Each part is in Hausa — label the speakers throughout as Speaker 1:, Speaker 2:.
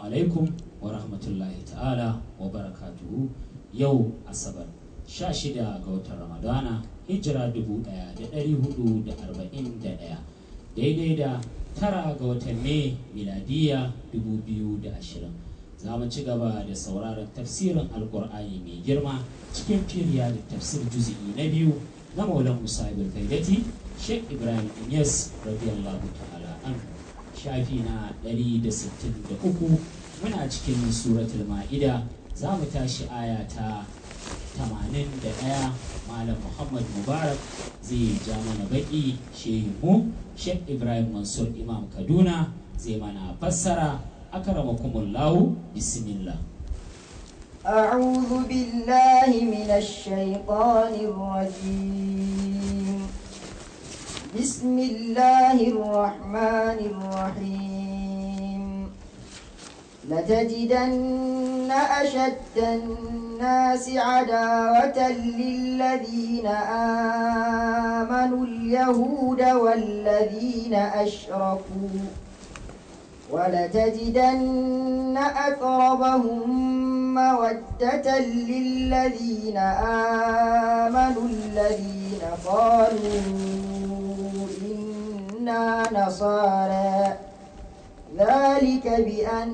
Speaker 1: alaikum wa rahmatullahi ta'ala wa barakatuhu yau asabar 16 ga watan ramadana hijira 1441 daidai da tara ga watan mai miladiya 2020 za mu ci gaba da sauraron tafsirin alkur'ani mai girma cikin firiya da tafsir juzi'i na biyu na maulan musa ibn kaidati sheikh ibrahim inyas radiyallahu ta'ala an shafi na 163 muna cikin suratul ma'ida za mu tashi aya ta 81 malam muhammad mubarak zai ja mana baki shehu sheikh ibrahim mansur imam kaduna zai mana fassara akramakumullahu bismillah
Speaker 2: أعوذ بالله من الشيطان الرجيم بسم الله الرحمن الرحيم لتجدن أشد الناس عداوة للذين آمنوا اليهود والذين أشركوا ولتجدن أقربهم مودة للذين آمنوا الذين قالوا إنا نصارى ذلك بأن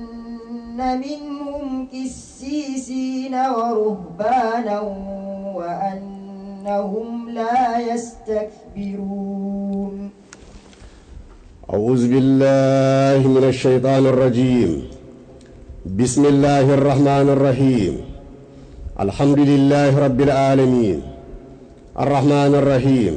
Speaker 2: منهم كسيسين ورهبانا وأنهم لا يستكبرون
Speaker 3: أعوذ بالله من الشيطان الرجيم بسم الله الرحمن الرحيم الحمد لله رب العالمين الرحمن الرحيم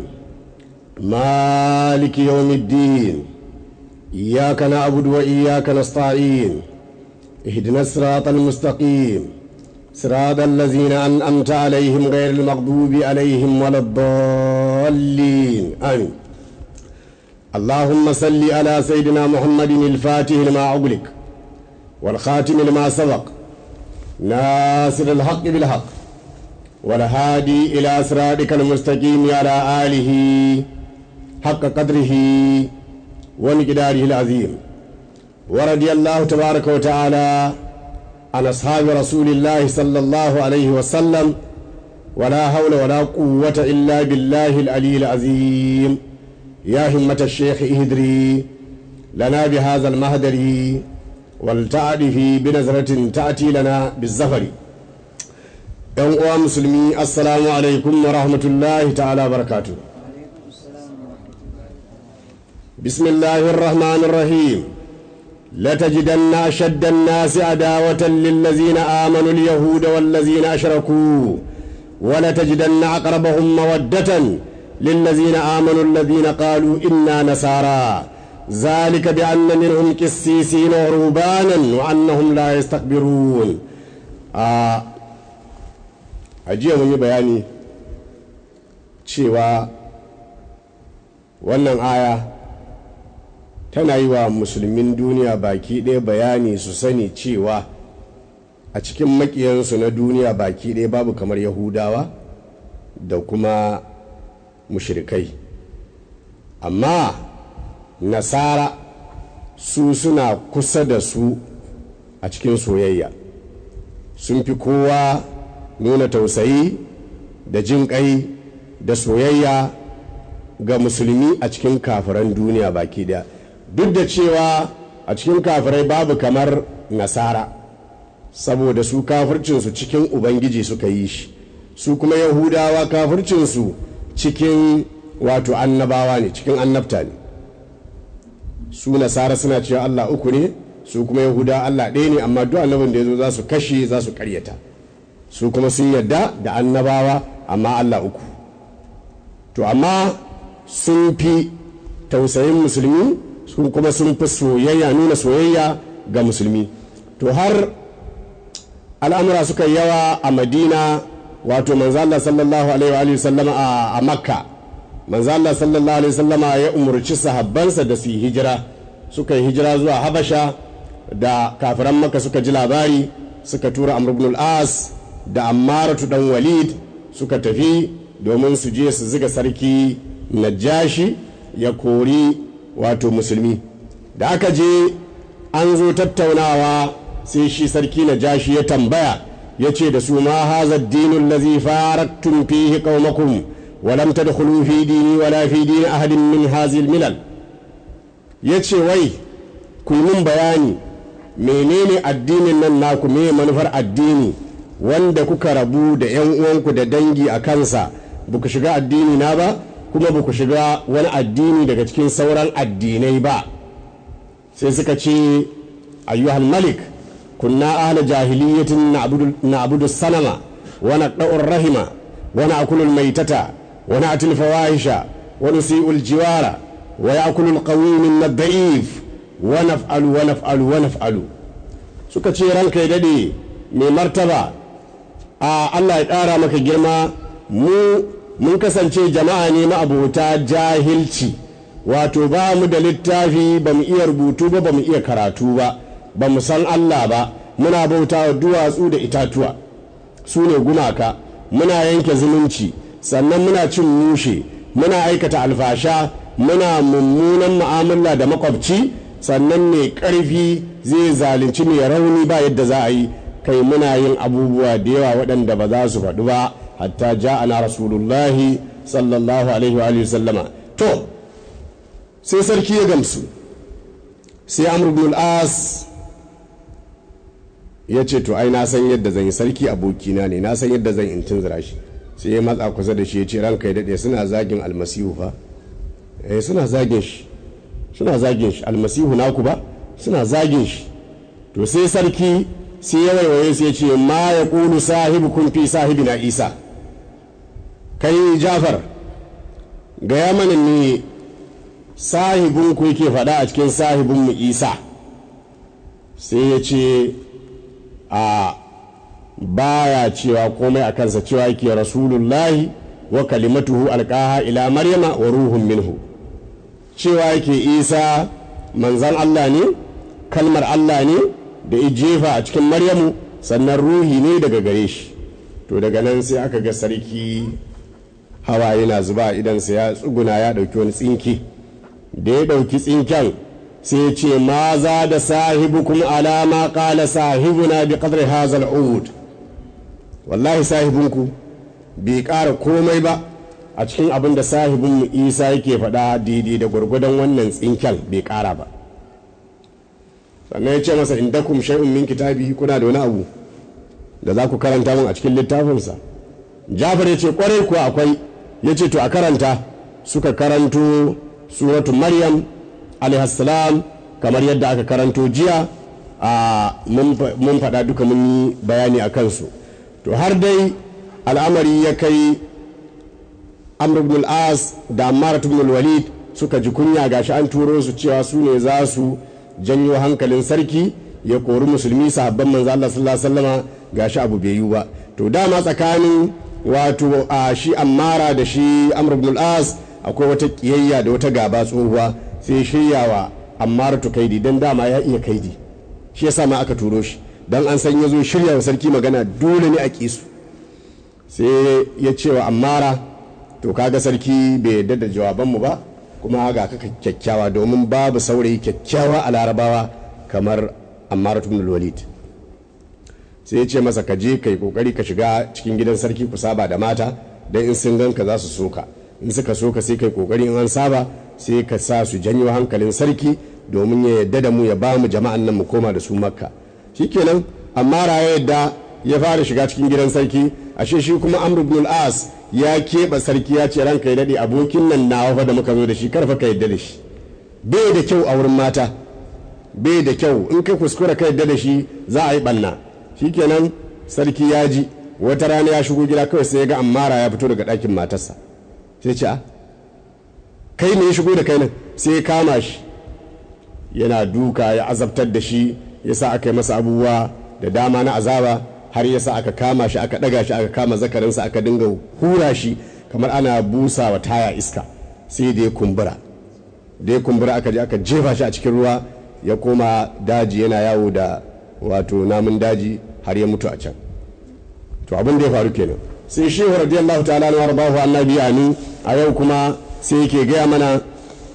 Speaker 3: مالك يوم الدين إياك نعبد وإياك نستعين اهدنا الصراط المستقيم صراط الذين أنأمت عليهم غير المغضوب عليهم ولا الضالين آمين اللهم صل على سيدنا محمد الفاتح لما أغلق والخاتم لما سبق ناصر الحق بالحق والهادي إلى صراطك المستقيم على آله حق قدره ومقداره العظيم ورضي الله تبارك وتعالى عن أصحاب رسول الله صلى الله عليه وسلم ولا حول ولا قوة إلا بالله العلي العظيم يا همة الشيخ اهدري لنا بهذا المهدر والتعرف بنظرة تأتي لنا بالزفر ‘yan uwa musulmi assalamu alaikum wa rahmatullahi ta'ala barakatu bismillahir rahmanir rahim لتجدن أشد الناس عداوة للذين آمنوا اليهود والذين أشركوا ولتجدن أقربهم مودة للذين آمنوا الذين قالوا إنا نصارى ذلك بأن منهم كسيسين ورهبانا وأنهم لا يستكبرون أجي من بياني cewa wannan aya tana yi wa musulmin duniya baki ɗaya bayani su sani cewa a cikin makiyansu na duniya baki ɗaya babu kamar yahudawa da kuma mushrikai amma nasara su suna kusa da su a cikin soyayya sun fi kowa nuna tausayi da jin kai da soyayya ga musulmi a cikin kafiran duniya baki daya duk da cewa a cikin kafirai babu kamar nasara saboda su kafircinsu cikin ubangiji suka yi shi su kuma yahudawa kafircinsu cikin wato annabawa ne cikin annabta ne su nasara suna cewa allah uku ne su kuma yahuda allah ɗaya ne amma duk annabin da ya zo za su kashe za su karyata su kuma sun yadda da annabawa amma allah uku to amma sun fi tausayin musulmi sun kuma sun fi soyayya nuna soyayya ga musulmi to har al'amura suka yawa a madina wato manzala sallallahu alaihi wa sallama a makka manzala sallallahu alaihi sallama ya umarci sahabbansa da su yi hijira suka yi hijira zuwa habasha da kafiran makka suka ji labari suka tura amr ibn al-as da ammaratu dan walid suka tafi domin su je su ziga sarki najashi ya kori wato musulmi da aka je an zo tattaunawa sai shi sarki na jashi ya tambaya ya ce da su ma haza dinul lazi faraktum fihi qaumakum wa lam tadkhulu fi dini wala fi dini ahadin min hazil milal ya ce wai ku mun bayani menene addinin nan naku me manufar addini wanda kuka rabu da yan uwanku da dangi a kansa ba ku shiga addini na ba kuma ba ku shiga wani addini daga cikin sauran addinai ba sai suka ce ayyuhal malik kunna ahla jahiliyatin na'budu sanama wa naqda'ur rahima wa na'kulul maitata wa na'til fawahisha wa nusi'ul jiwara wa ya'kulul qawi min ad-da'if wa naf'alu wa naf'alu wa naf'alu suka ce ranka ya dade mai martaba a Allah ya ƙara maka girma mu mun kasance jama'a ne ma'abota jahilci wato ba mu da littafi ba mu iya rubutu ba ba mu iya karatu ba ba mu san Allah ba muna bauta wa duwatsu da itatuwa su ne gumaka muna yanke zumunci sannan muna cin mushe muna aikata alfasha muna mummunan mu'amala da makwabci sannan mai ƙarfi zai zalunci mai rauni ba yadda za a yi kai muna yin abubuwa da yawa waɗanda ba za su faɗu ba hatta ja'ana rasulullahi sallallahu alaihi wa sallama to sai sarki ya gamsu sai amr ibn al-as ya ce to ai na san yadda zan yi sarki abokina ne na san yadda zan in tunzura shi sai ya matsa kusa da shi ya ce ranka ya daɗe suna zagin almasihu fa eh suna zagin shi suna zagin shi almasihu naku ba suna zagin shi to sai sarki sai ya waiwaye sai ya ce ma ya ƙulu sahibukum fi sahibina isa kai jafar gaya mana ne sahibinku yake faɗa a cikin sahibinmu isa sai ya ce a baya cewa komai a kansa cewa yake rasulullahi wa kalimatuhu alƙaha ila maryama wa ruhun minhu cewa yake isa manzan allah ne kalmar allah ne da jefa a cikin maryamu sannan ruhi ne daga gare shi to daga nan sai aka ga sarki hawa yana zuba idansa ya tsuguna ya ɗauki wani tsinki da ya ɗauki tsinken sai ce ma za da sahibukum alama ƙala sahibuna bi qadri hazal ud wallahi sahibinku bai ƙara komai ba a cikin abin da sahibinmu isa yake faɗa daidai da gwargwadon wannan tsinken bai ƙara ba sannan ya ce masa indakum shay'un min kitabi kuna da wani abu da za ku karanta min a cikin littafinsa jafar ya ce kwarai kuwa akwai ya ce to a karanta suka karanto suratu maryam alaihassalam kamar yadda aka karanto jiya a mun faɗa duka mun yi bayani a kansu to har dai al'amari ya kai amr ibn al-as da ammar ibn walid suka ji kunya gashi an turo su cewa su ne za su janyo hankalin sarki ya kori musulmi sahabban manzo Allah sallallahu alaihi wasallama gashi abu bai yi ba to dama tsakanin wato a shi ammara da shi amr ibn al-as akwai wata kiyayya da wata gaba tsohuwa sai shiryawa ammara to kaidi dan dama ya iya kaidi shi yasa ma aka turo shi dan an san yazo shirya wa sarki magana dole ne a kisu sai ya ce wa ammara to kaga sarki bai yarda da jawabanmu ba kuma ga kaka kyakkyawa domin babu saurayi kyakkyawa a larabawa kamar ammar ibn walid sai ya ce masa ka je kai kokari ka shiga cikin gidan sarki ku saba da mata dan in sun ganka za su soka in suka soka sai kai kokari in an saba sai ka sa su janyo hankalin sarki domin ya yadda da mu ya ba mu jama'an nan mu koma da su makka shikenan amma ya yadda ya fara shiga cikin gidan sarki ashe shi kuma amr ibn al-as ya keɓe sarki ya ce ranka ya daɗe abokin nan nawa fa da muka zo da shi karfa ka yadda da shi bai da kyau a wurin mata bai da kyau in kai kuskura ka yadda da shi za a yi ɓanna shikenan sarki ya ji wata rana ya shigo gida kawai sai ya ga ammara ya fito daga ɗakin matarsa sai ce a kai ne ya shigo da kai nan sai ya kama shi yana duka ya azabtar da shi ya sa aka yi masa abubuwa da dama na azaba har yasa aka kama shi aka daga shi aka kama zakarinsa aka dinga hura shi kamar ana busa wa taya iska sai da ya kumbura da ya kumbura aka je aka jefa shi a cikin ruwa ya koma daji yana yawo da wato namun daji har ya mutu a can to abin da ya faru kenan sai shehu radiyallahu ta'ala na warbahu annabi amin a yau kuma sai yake gaya mana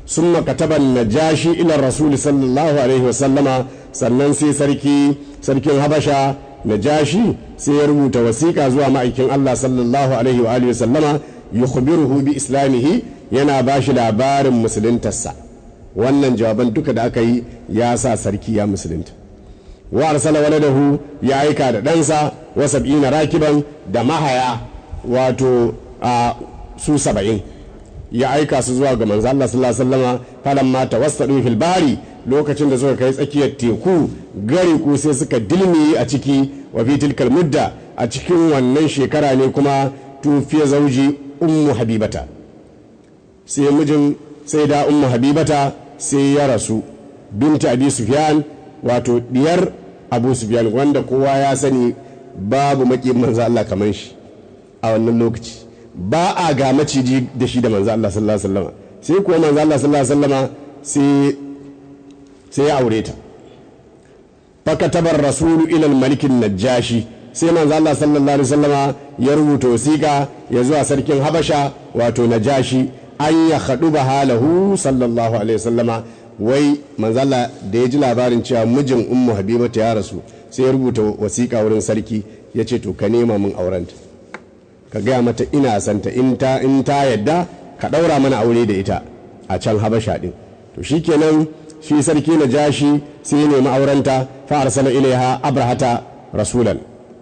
Speaker 3: sun makataban najashi ila rasuli sallallahu alaihi wasallama sannan sai sarki sarkin habasha najashi sai ya rubuta wasiƙa zuwa ma'aikin allah sallallahu alaihi wa alihi wasallama yukhbiruhu bi islamihi yana ba shi labarin musuluntarsa wannan jawaban duka da aka yi ya sa sarki ya musulunta wa arsala waladahu ya aika da ɗansa wa sab'ina rakiban da mahaya wato a su saba'in ya aika su zuwa ga manzo Allah sallallahu alaihi wasallama falamma tawassadu fil bari lokacin da suka kai tsakiyar teku gari ku sai suka dilmi a ciki wa fi tilkal mudda a cikin wannan shekara ne kuma tufiya zauji ummu habibata sai mijin sai da ummu habibata sai ya rasu binta abi sufyan wato diyar abu sufyan wanda kowa ya sani babu maki manzo Allah kamar shi a wannan lokaci ba a ga maciji da shi da manzo Allah sallallahu alaihi wasallam sai kuwa manzo Allah sallallahu alaihi wasallam sai sai ya aure ta fakatabar rasulu ila malikin najashi sai manzo Allah sallallahu alaihi wasallam ya rubuta wasiƙa ya zuwa sarkin habasha wato najashi an ya haɗu ba halahu sallallahu alaihi wasallama wai manzala da ya ji labarin cewa mijin ummu habibata ya rasu sai ya rubuta wasiƙa wurin sarki ya ce to ka nema min aurenta ka gaya mata ina santa in ta in ta yadda ka ɗaura mana aure da ita a can habasha ɗin to shikenan shi sarki na jashi sai ya nemi aurenta fa arsala ilaiha abrahata rasulan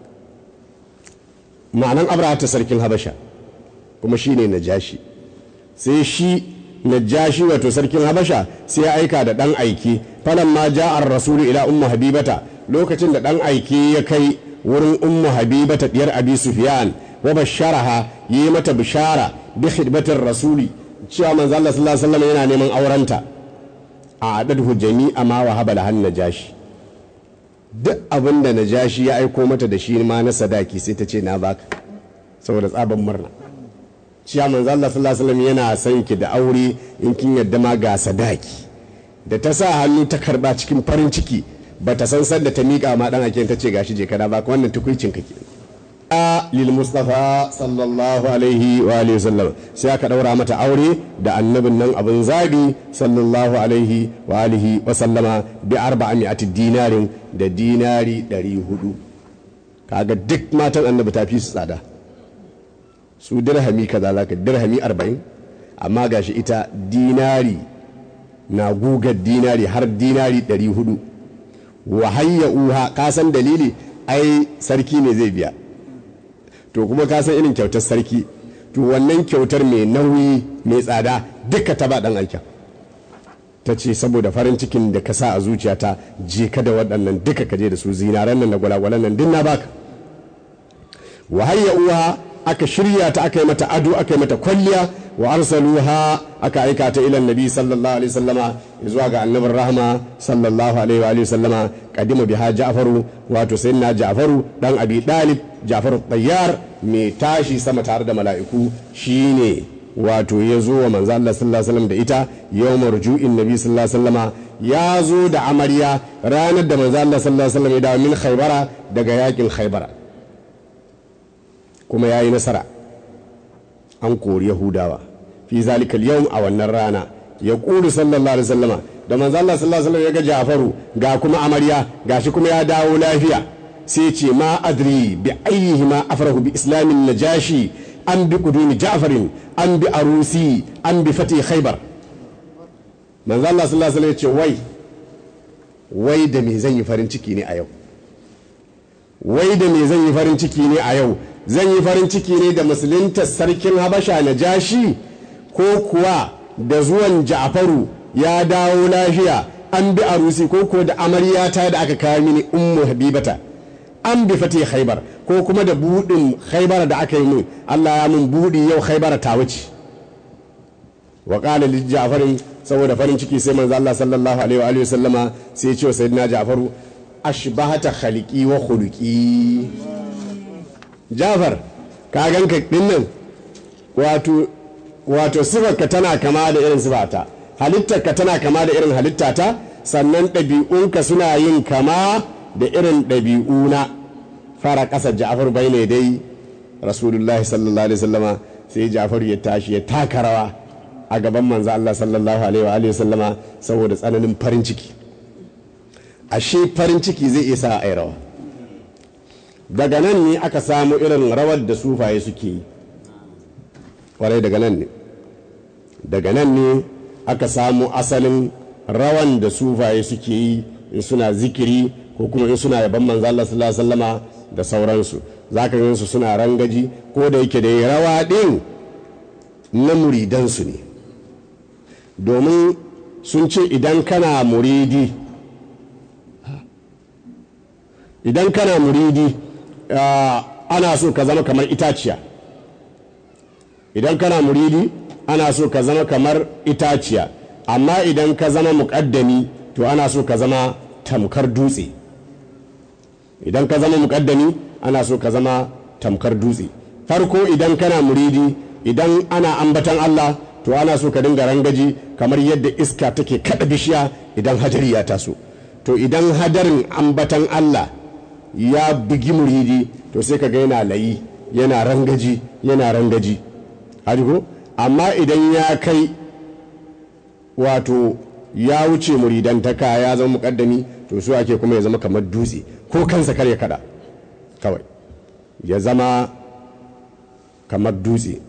Speaker 3: ma'anan abrahata sarkin habasha kuma shine na jashi sai shi najashi wato sarkin habasha sai ya aika da dan aiki falan ma ja'ar rasulu ila ummu habibata lokacin da dan aiki ya kai wurin ummu habibata diyar abi sufyan wa basharaha yi mata bishara bi khidmatir rasuli cewa manzo Allah sallallahu alaihi wasallam yana neman aurenta a adadhu jami'a ma wa habala han najashi duk abin da najashi ya aiko mata da shi ma na sadaki sai ta ce na baka saboda tsaban murna cewa manzo Allah sallallahu alaihi wasallam yana son ki da aure in kin yadda ma ga sadaki da ta sa hannu ta karba cikin farin ciki ba ta san sanda ta miƙa ma dan ake ta ce gashi je kada ba wannan tukuicin kake a lil mustafa sallallahu alaihi wa alihi wasallam sai aka daura mata aure da annabin nan abin zabi sallallahu alaihi wa alihi wa sallama bi arba'ati dinarin da dinari 400 kaga duk matan annabi ta fi su tsada su dirhami kaza zaka dirhami arba'in amma gashi ita dinari na gugar dinari har dinari ɗari hudu wa hayya uha ka san dalili ai sarki ne zai biya to kuma ka san irin kyautar sarki to wannan kyautar mai nauyi mai tsada duka ta ba dan aikin ta ce saboda farin cikin da ka sa a zuciyata je ka da waɗannan duka ka je da su zinaran nan da gwalagwalan nan din na baka wa hayya uha aka shirya ta aka yi mata ado aka yi mata kwalliya wa arsaluha aka aika ta ilan nabi sallallahu alaihi sallama zuwa ga annabin rahama sallallahu alaihi wa sallama kadima biha ja'faru wato sayyidina ja'faru dan abi dalib ja'faru tayyar mai tashi sama tare da mala'iku shine wato ya zo wa manzo Allah sallallahu alaihi wasallam da ita yawmar ju'in nabi sallallahu alaihi wasallama ya zo da amarya ranar da manzo Allah sallallahu alaihi wasallam ya dawo min khaybara daga yakin khaybara kuma ya yi nasara an kori yahudawa fi zalikal yau a wannan rana ya ƙuri sallallahu alaihi wasallama da manzo Allah sallallahu alaihi wasallam ya ga Jafaru ga kuma amarya gashi kuma ya dawo lafiya sai ce ma adri bi ayyihi ma afrahu bi islamin najashi an bi qudumi Ja'farin an bi arusi an bi fati khaybar manzo Allah sallallahu alaihi wasallam ya ce wai wai da me zan yi farin ciki ne a yau wai da me zan yi farin ciki ne a yau zan yi farin ciki ne da musulunta sarkin habasha na jashi ko kuwa da zuwan ja'faru ya dawo lafiya an bi arusi ko kuwa da amaryata da aka kawo mini ummu habibata an bi fati khaibar ko kuma da budin khaibar da aka yi min Allah ya mun budi yau khaibar ta wuce wa qala li ja'farin saboda farin ciki sai manzo Allah sallallahu alaihi wa alihi wasallama sai ya ce wa sayyidina ja'faru ashbahata khaliqi wa khuluqi jafar ka ganka dinnan wato wato sifarka tana kama da irin sifata halittarka tana kama da irin halittata sannan ɗabi'unka suna yin kama da irin ɗabi'una fara ƙasa ja'far bai ne dai rasulullahi sallallahu alaihi wasallama sai ja'far ya tashi ya taka rawa a gaban manzo Allah sallallahu alaihi wa alihi sallama saboda tsananin farin ciki ashe farin ciki zai iya sa a rawa daga nan ne aka samu irin rawar da sufaye suke yi kwarai daga nan ne daga nan ne aka samu asalin rawan da sufaye suke yi in suna zikiri ko kuma in suna yaban manzo Allah sallallahu alaihi wasallama da sauransu zaka ga su suna rangaji ko da yake da rawa din na muridansu ne domin sun ce idan kana muridi idan kana muridi ana so ka zama kamar itaciya idan kana muridi ana so ka zama kamar itaciya amma idan ka zama muƙaddami to ana so ka zama tamkar dutse idan ka zama muƙaddami ana so ka zama tamkar dutse farko idan kana muridi idan ana ambatan Allah to ana so ka dinga rangaji kamar yadda iska take kada bishiya idan hadari ya taso to idan hadarin ambatan Allah ya bugi muridi to sai ka ga yana layi yana rangaji yana rangaji ko amma idan ya kai wato ya wuce muridantaka ya zama mukaddami to su ake kuma ya zama kamar dutse ko kansa kar ya kada kawai ya zama kamar dutse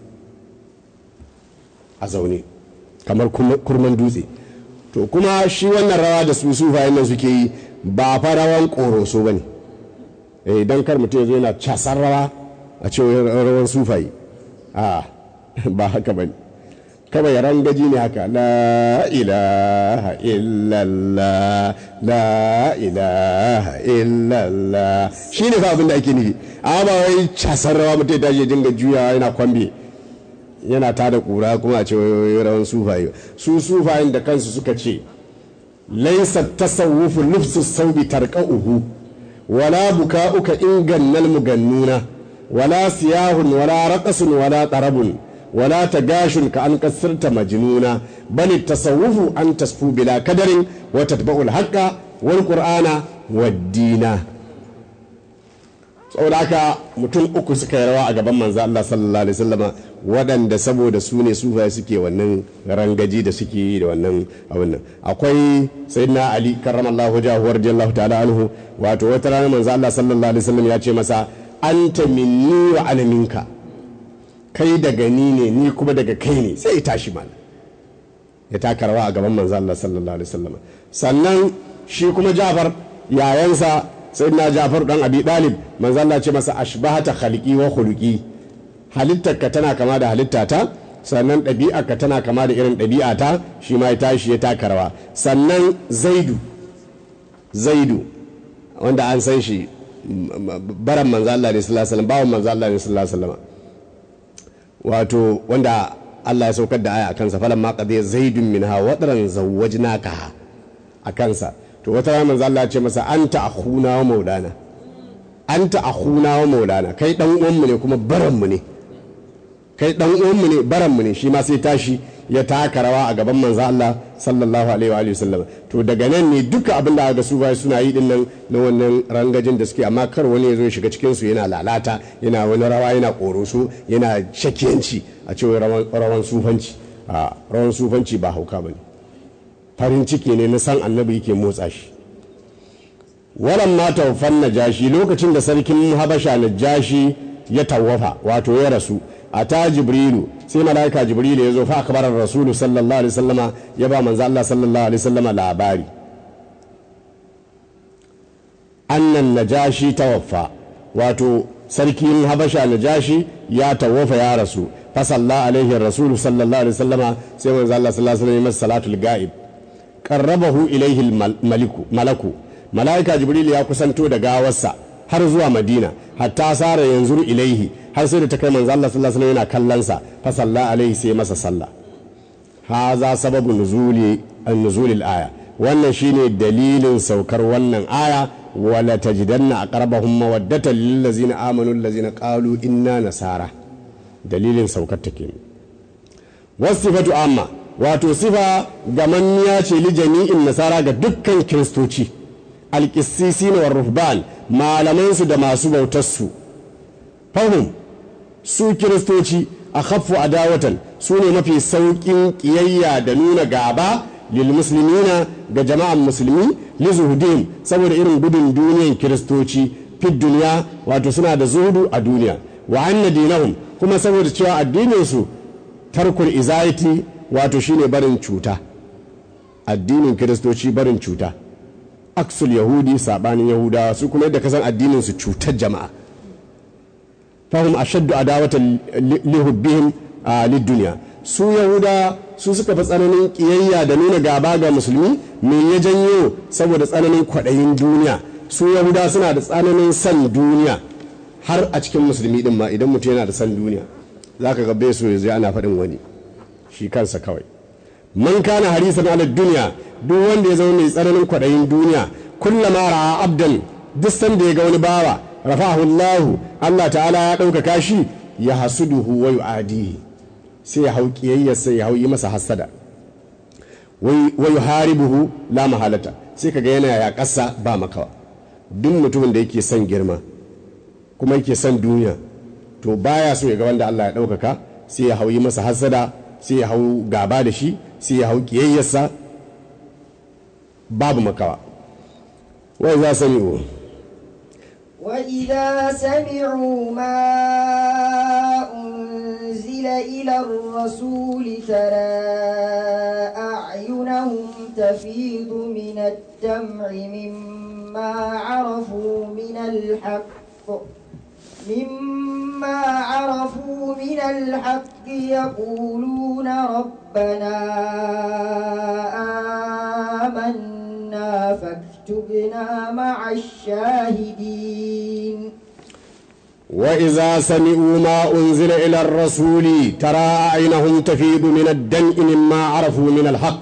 Speaker 3: a zaune kamar kurman dutse to kuma shi wannan rawa da su sufayen nan suke yi ba fa rawan koroso ba ne idan kar mutum ya zo yana casar rawa a ce rawan sufaye a ba haka ba ne kawai rangaji ne haka la ilaha illallah la ilaha illallah shi ne fa abin da ake nufi amma ba wai casar rawa mutum ya tashi dinga juyawa yana kwambe yana ta da kura kuma a ce rawan sufaye su sufayen da kansu suka ce laisa tasawufu lufsu saubi tarqa'uhu wala buka'uka ingannal mugannuna wala siyahun wala raqasun wala tarabun wala tagashun ka an kasirta majnuna bal tasawufu an tasfu bila kadarin wa tatba'ul haqqa wal qur'ana wad dina saboda haka mutum uku suka yi rawa a gaban manzo Allah sallallahu alaihi wasallama waɗanda saboda su ne sufaye suke wannan rangaji da suke yi da wannan abin nan akwai sayyidina ali karramallahu wajhahu radiyallahu ta'ala anhu wato wata rana manzo Allah sallallahu alaihi wasallam ya ce masa anta minni wa ana minka kai daga ni ne ni kuma daga kai ne sai ya tashi mana ya taka rawa a gaban manzo Allah sallallahu alaihi wasallam sannan shi kuma Ja'far yayansa sayyidina Ja'far dan Abi Dalib manzo Allah ce masa ashbahata khaliqi wa khuluqi halittarka tana kama da halittata sannan ɗabi'arka tana kama da irin ɗabi'ata shi ma ya tashi ya taka rawa sannan zaidu zaidu wanda an san shi baran manzo Allah ne sallallahu alaihi wasallam bawan manzo Allah ne sallallahu alaihi wasallam wato wanda Allah ya saukar da aya a kansa falan ma qadiya zaidun minha wadran zawwajnaka a kansa to wata rana manzo Allah ya ce masa anta akhuna wa maulana anta akhuna wa maulana kai dan uwanmu ne kuma baranmu ne kai dan uwanmu ne baranmu ne shi ma sai tashi ya taka rawa a gaban manzo Allah sallallahu alaihi wa alihi wasallam to daga nan ne duka abin da ga su bai suna yi din nan na wannan rangajin da suke amma kar wani ya zo ya shiga cikin su yana lalata yana wani rawa yana koroso yana shakiyanci a cewa rawan sufanci a rawan sufanci ba hauka bane farin ciki ne na san annabi yake motsa shi walan ma taufan najashi lokacin da sarkin habasha najashi ya tawafa wato ya rasu a ta jibrilu sai malaika jibrilu ya zo fa akbarar rasulu sallallahu alaihi wasallama ya ba manzo Allah sallallahu alaihi wasallama labari annan najashi tawaffa wato sarkin habasha najashi ya tawafa ya rasu fa salla alaihi rasulu sallallahu alaihi wasallama sai manzo Allah sallallahu alaihi wasallam salatul ga'ib qarrabahu ilaihi maliku malaku malaika jibril ya kusanto da gawarsa har zuwa madina hatta sara yanzu ilaihi har sai da ta kai manzo Allah sallallahu alaihi yana kallon sa fa salla alaihi sai masa sallah haza sababu nuzuli an-nuzul aya wannan shine dalilin saukar wannan aya wala tajidanna aqrabahum mawaddatan lil ladzina amanu allazina qalu inna nasara dalilin saukar take wasifatu amma wato sifa gamanniya ce li jami'in nasara ga dukkan kiristoci alƙissisi wa ruhban malamansu da masu bautarsu fahim su kiristoci a khaffu adawatan su ne mafi sauƙin ƙiyayya da nuna gaba lil muslimina ga jama'an musulmi li zuhudin saboda irin gudun duniyan kiristoci fit duniya wato suna da zuhudu a duniya wa anna dinahum kuma saboda cewa addinin su tarkul izayati wato shine barin cuta addinin kiristoci barin cuta aksul yahudi sabanin yahudawa su kuma yadda kasan addinin su cutar jama'a fahim ashaddu adawatan lihubbihim a duniya su yahuda su suka fi tsananin kiyayya da nuna gaba ga musulmi me ya janyo saboda tsananin kwaɗayin duniya su yahuda suna da tsananin san duniya har a cikin musulmi din ma idan mutum yana da san duniya za ka gabe so yanzu ana faɗin wani shi kansa kawai man kana harisan ala duniya duk wanda ya zama mai tsananin kwaɗayin duniya kullama ra'a abdan duk sanda ya ga wani bawa rafa'ahu Allah Allah ta'ala ya ɗaukaka shi ya hasuduhu wa yu'adihi sai ya hau kiyayya sai ya hau yi masa hasada wa yuharibuhu la mahalata sai kaga yana ya ƙasa ba makawa duk mutumin da yake son girma kuma yake son duniya to baya so ya ga wanda Allah ya ɗaukaka sai ya hau yi masa hasada sai ya hau gaba da shi sai ya hau kiyayyarsa babu makawa wai za sani
Speaker 2: وإذا سمعوا ما أنزل إلى الرسول ترى أعينهم تفيض من الدمع مما عرفوا من الحق مما عرفوا من الحق يقولون ربنا آمنا فاكتبنا مع الشاهدين
Speaker 3: وإذا سمعوا ما أنزل إلى الرسول ترى أعينهم تفيض من الدمع مما عرفوا من الحق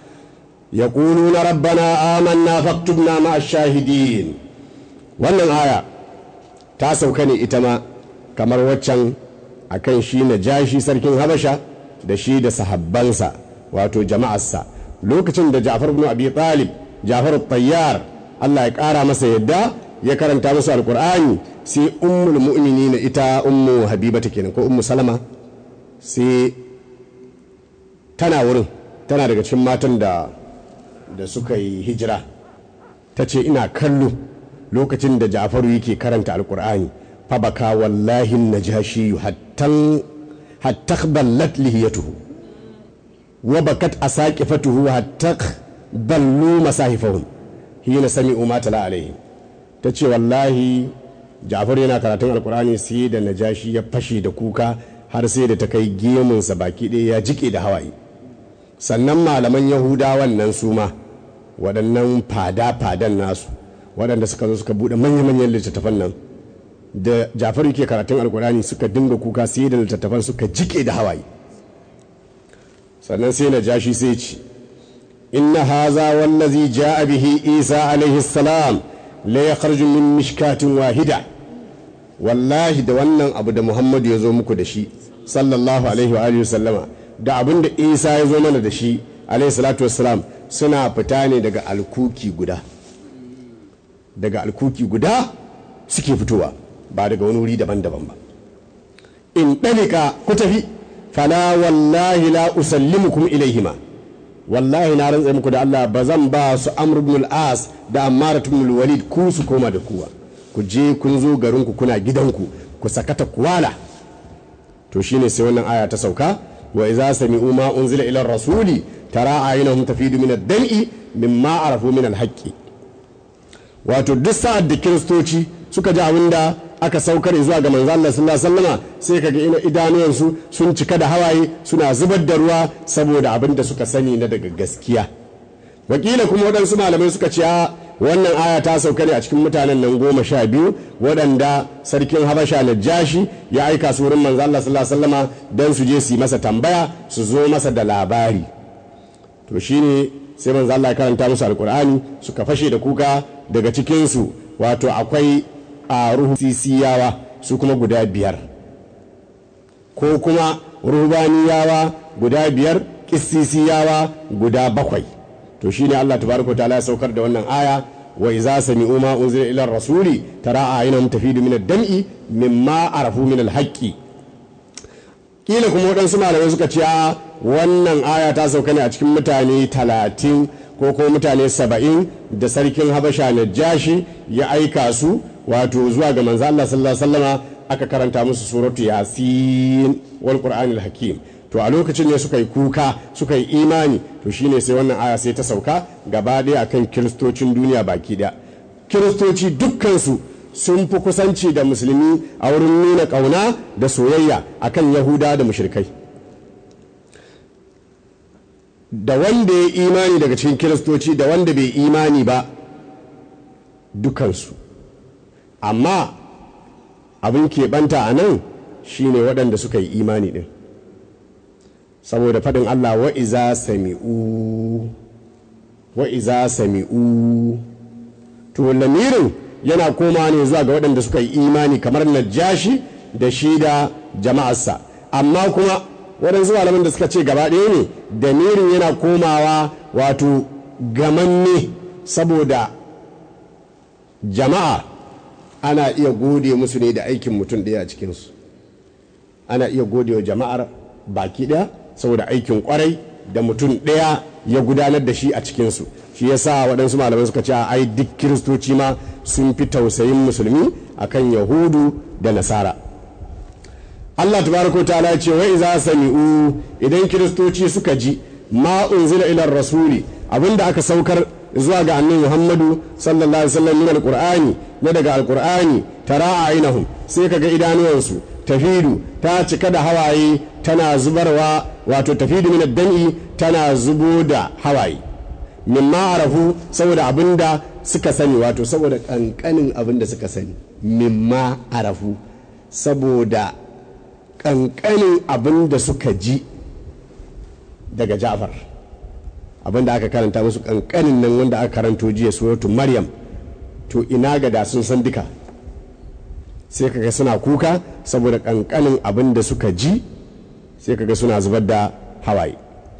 Speaker 3: يقولون ربنا آمنا فاكتبنا مع الشاهدين wannan aya ta sauka ne ita ma kamar waccan akan shi na jashi sarkin habasha da shi da sahabbansa wato jama'arsa lokacin da ja'far ibn abi talib ja'far tayyar Allah ya kara masa yadda ya karanta musu alkur'ani sai ummul mu'minina ita ummu habibata kenan ko ummu salama sai tana wurin tana daga cikin matan da da suka yi hijira ta ce ina kallo lokacin da ja'faru yake karanta alkur'ani fa baka wallahi najashi hattan hatta ballat lihiyatuhu wa bakat asaqifatuhu hatta ballu masahifahum hina sami'u ma tala alaihi ta ce wallahi ja'far yana karatun alkur'ani sai da najashi ya fashe da kuka har sai da ta kai gemunsa baki ɗaya ya jike da hawaye sannan malaman yahudawan nan su ma waɗannan fada-fadan nasu waɗanda suka zo suka buɗe manya-manyan littattafan nan da ja'far yake karatun alkur'ani suka dinga kuka sai da littattafan suka jike da hawaye sannan sai najashi sai ce inna haza wallazi ja'a bihi isa alaihi salam la yakhruju min mishkatin wahida wallahi da wannan abu da muhammadu ya zo muku da shi sallallahu alaihi wa alihi sallama da abin da isa ya zo mana da shi alaihi salatu wassalam suna fita ne daga alkuki guda daga alkuki guda suke fitowa ba daga wani wuri daban-daban ba in ɗalika ku tafi fala wallahi la usallimukum ilaihima wallahi na rantsa muku da Allah ba zan ba su Amr ibn al-As da Ammar ibn al-Walid ku su koma da kuwa ku je kun zo garin ku kuna gidanku ku sakata kuwala to shine sai wannan aya ta sauka wa idza sami'u ma unzila ila rasuli tara aynahum tafidu min ad-dam'i mimma arafu min al-haqqi wato duk sa'ad da kiristoci suka ji abinda aka saukar zuwa ga manzo Allah sallallahu alaihi wasallama sai kaga ina idanuwansu sun cika da hawaye suna zubar da ruwa saboda abin da suka sani na daga gaskiya wakila kuma waɗansu malamai suka ce wannan aya ta sauka ne a cikin mutanen nan goma sha biyu waɗanda sarkin habasha na jashi ya aika su wurin manzo Allah sallallahu alaihi wasallama don su je su yi masa tambaya su zo masa da labari to shine sai manzo Allah ya karanta musu alkur'ani suka fashe da kuka daga cikinsu wato akwai a ruhu sisiyawa su kuma guda biyar ko kuma ruhbaniyawa guda biyar kissisiyawa guda bakwai to shine Allah tabaraka ta'ala ya saukar da wannan aya wa iza sami'u ma unzila ila rasuli tara aynahum tafidu min ad-dam'i mimma arafu min al-haqqi kila kuma waɗansu malamai suka ce a wannan aya ta sauka ne a cikin mutane talatin ko kuma mutane saba'in da sarkin habasha na jashi ya aika su wato zuwa ga manzo Allah sallallahu alaihi wasallama aka karanta musu suratu yasin wal qur'anil hakim to a lokacin ne suka yi kuka suka yi imani to shine sai wannan aya sai ta sauka gaba ɗaya akan kiristocin duniya baki ɗaya kiristoci dukkansu sun fi kusanci da musulmi a wurin nuna ƙauna da soyayya akan yahuda da mushrikai da wanda ya imani daga cikin kiristoci da wanda bai imani ba dukansu amma abin keɓanta a nan shine waɗanda suka yi imani ɗin saboda faɗin allah wa'iza sami'u wa'iza sami'u to lamirin yana koma ne zuwa ga waɗanda suka yi imani kamar najashi da shi da jama'arsa amma kuma waɗansu malaman da suka ce gaba ɗaya ne damirin yana komawa wato gamanne saboda jama'a ana iya gode musu ne da aikin mutum ɗaya a cikinsu ana iya gode wa jama'ar baki ɗaya saboda aikin kwarai da mutum ɗaya ya gudanar da shi a cikinsu shi yasa waɗansu malamai suka ce ai duk kiristoci ma sun fi tausayin musulmi akan yahudu da nasara Allah tabaraka ta'ala ce wa iza sami'u idan kiristoci suka ji ma unzila ila rasuli abinda aka saukar zuwa ga annabi Muhammadu sallallahu alaihi wasallam min alqur'ani na daga alqur'ani tara ainahum sai kaga idanuwansu tafidu ta cika da hawaye tana zubarwa wato tafidu min ad-dami tana zubo da hawaye mimma arafu saboda abinda suka sani wato saboda kankanin abinda suka sani mimma arafu saboda kankanin abinda suka ji daga ja'far abinda aka karanta musu kankanin nan wanda aka karanto jiya suratu maryam to ina ga da sun san duka sai kaga suna kuka saboda kankanin abin da suka ji sai kaga suna zubar da hawaye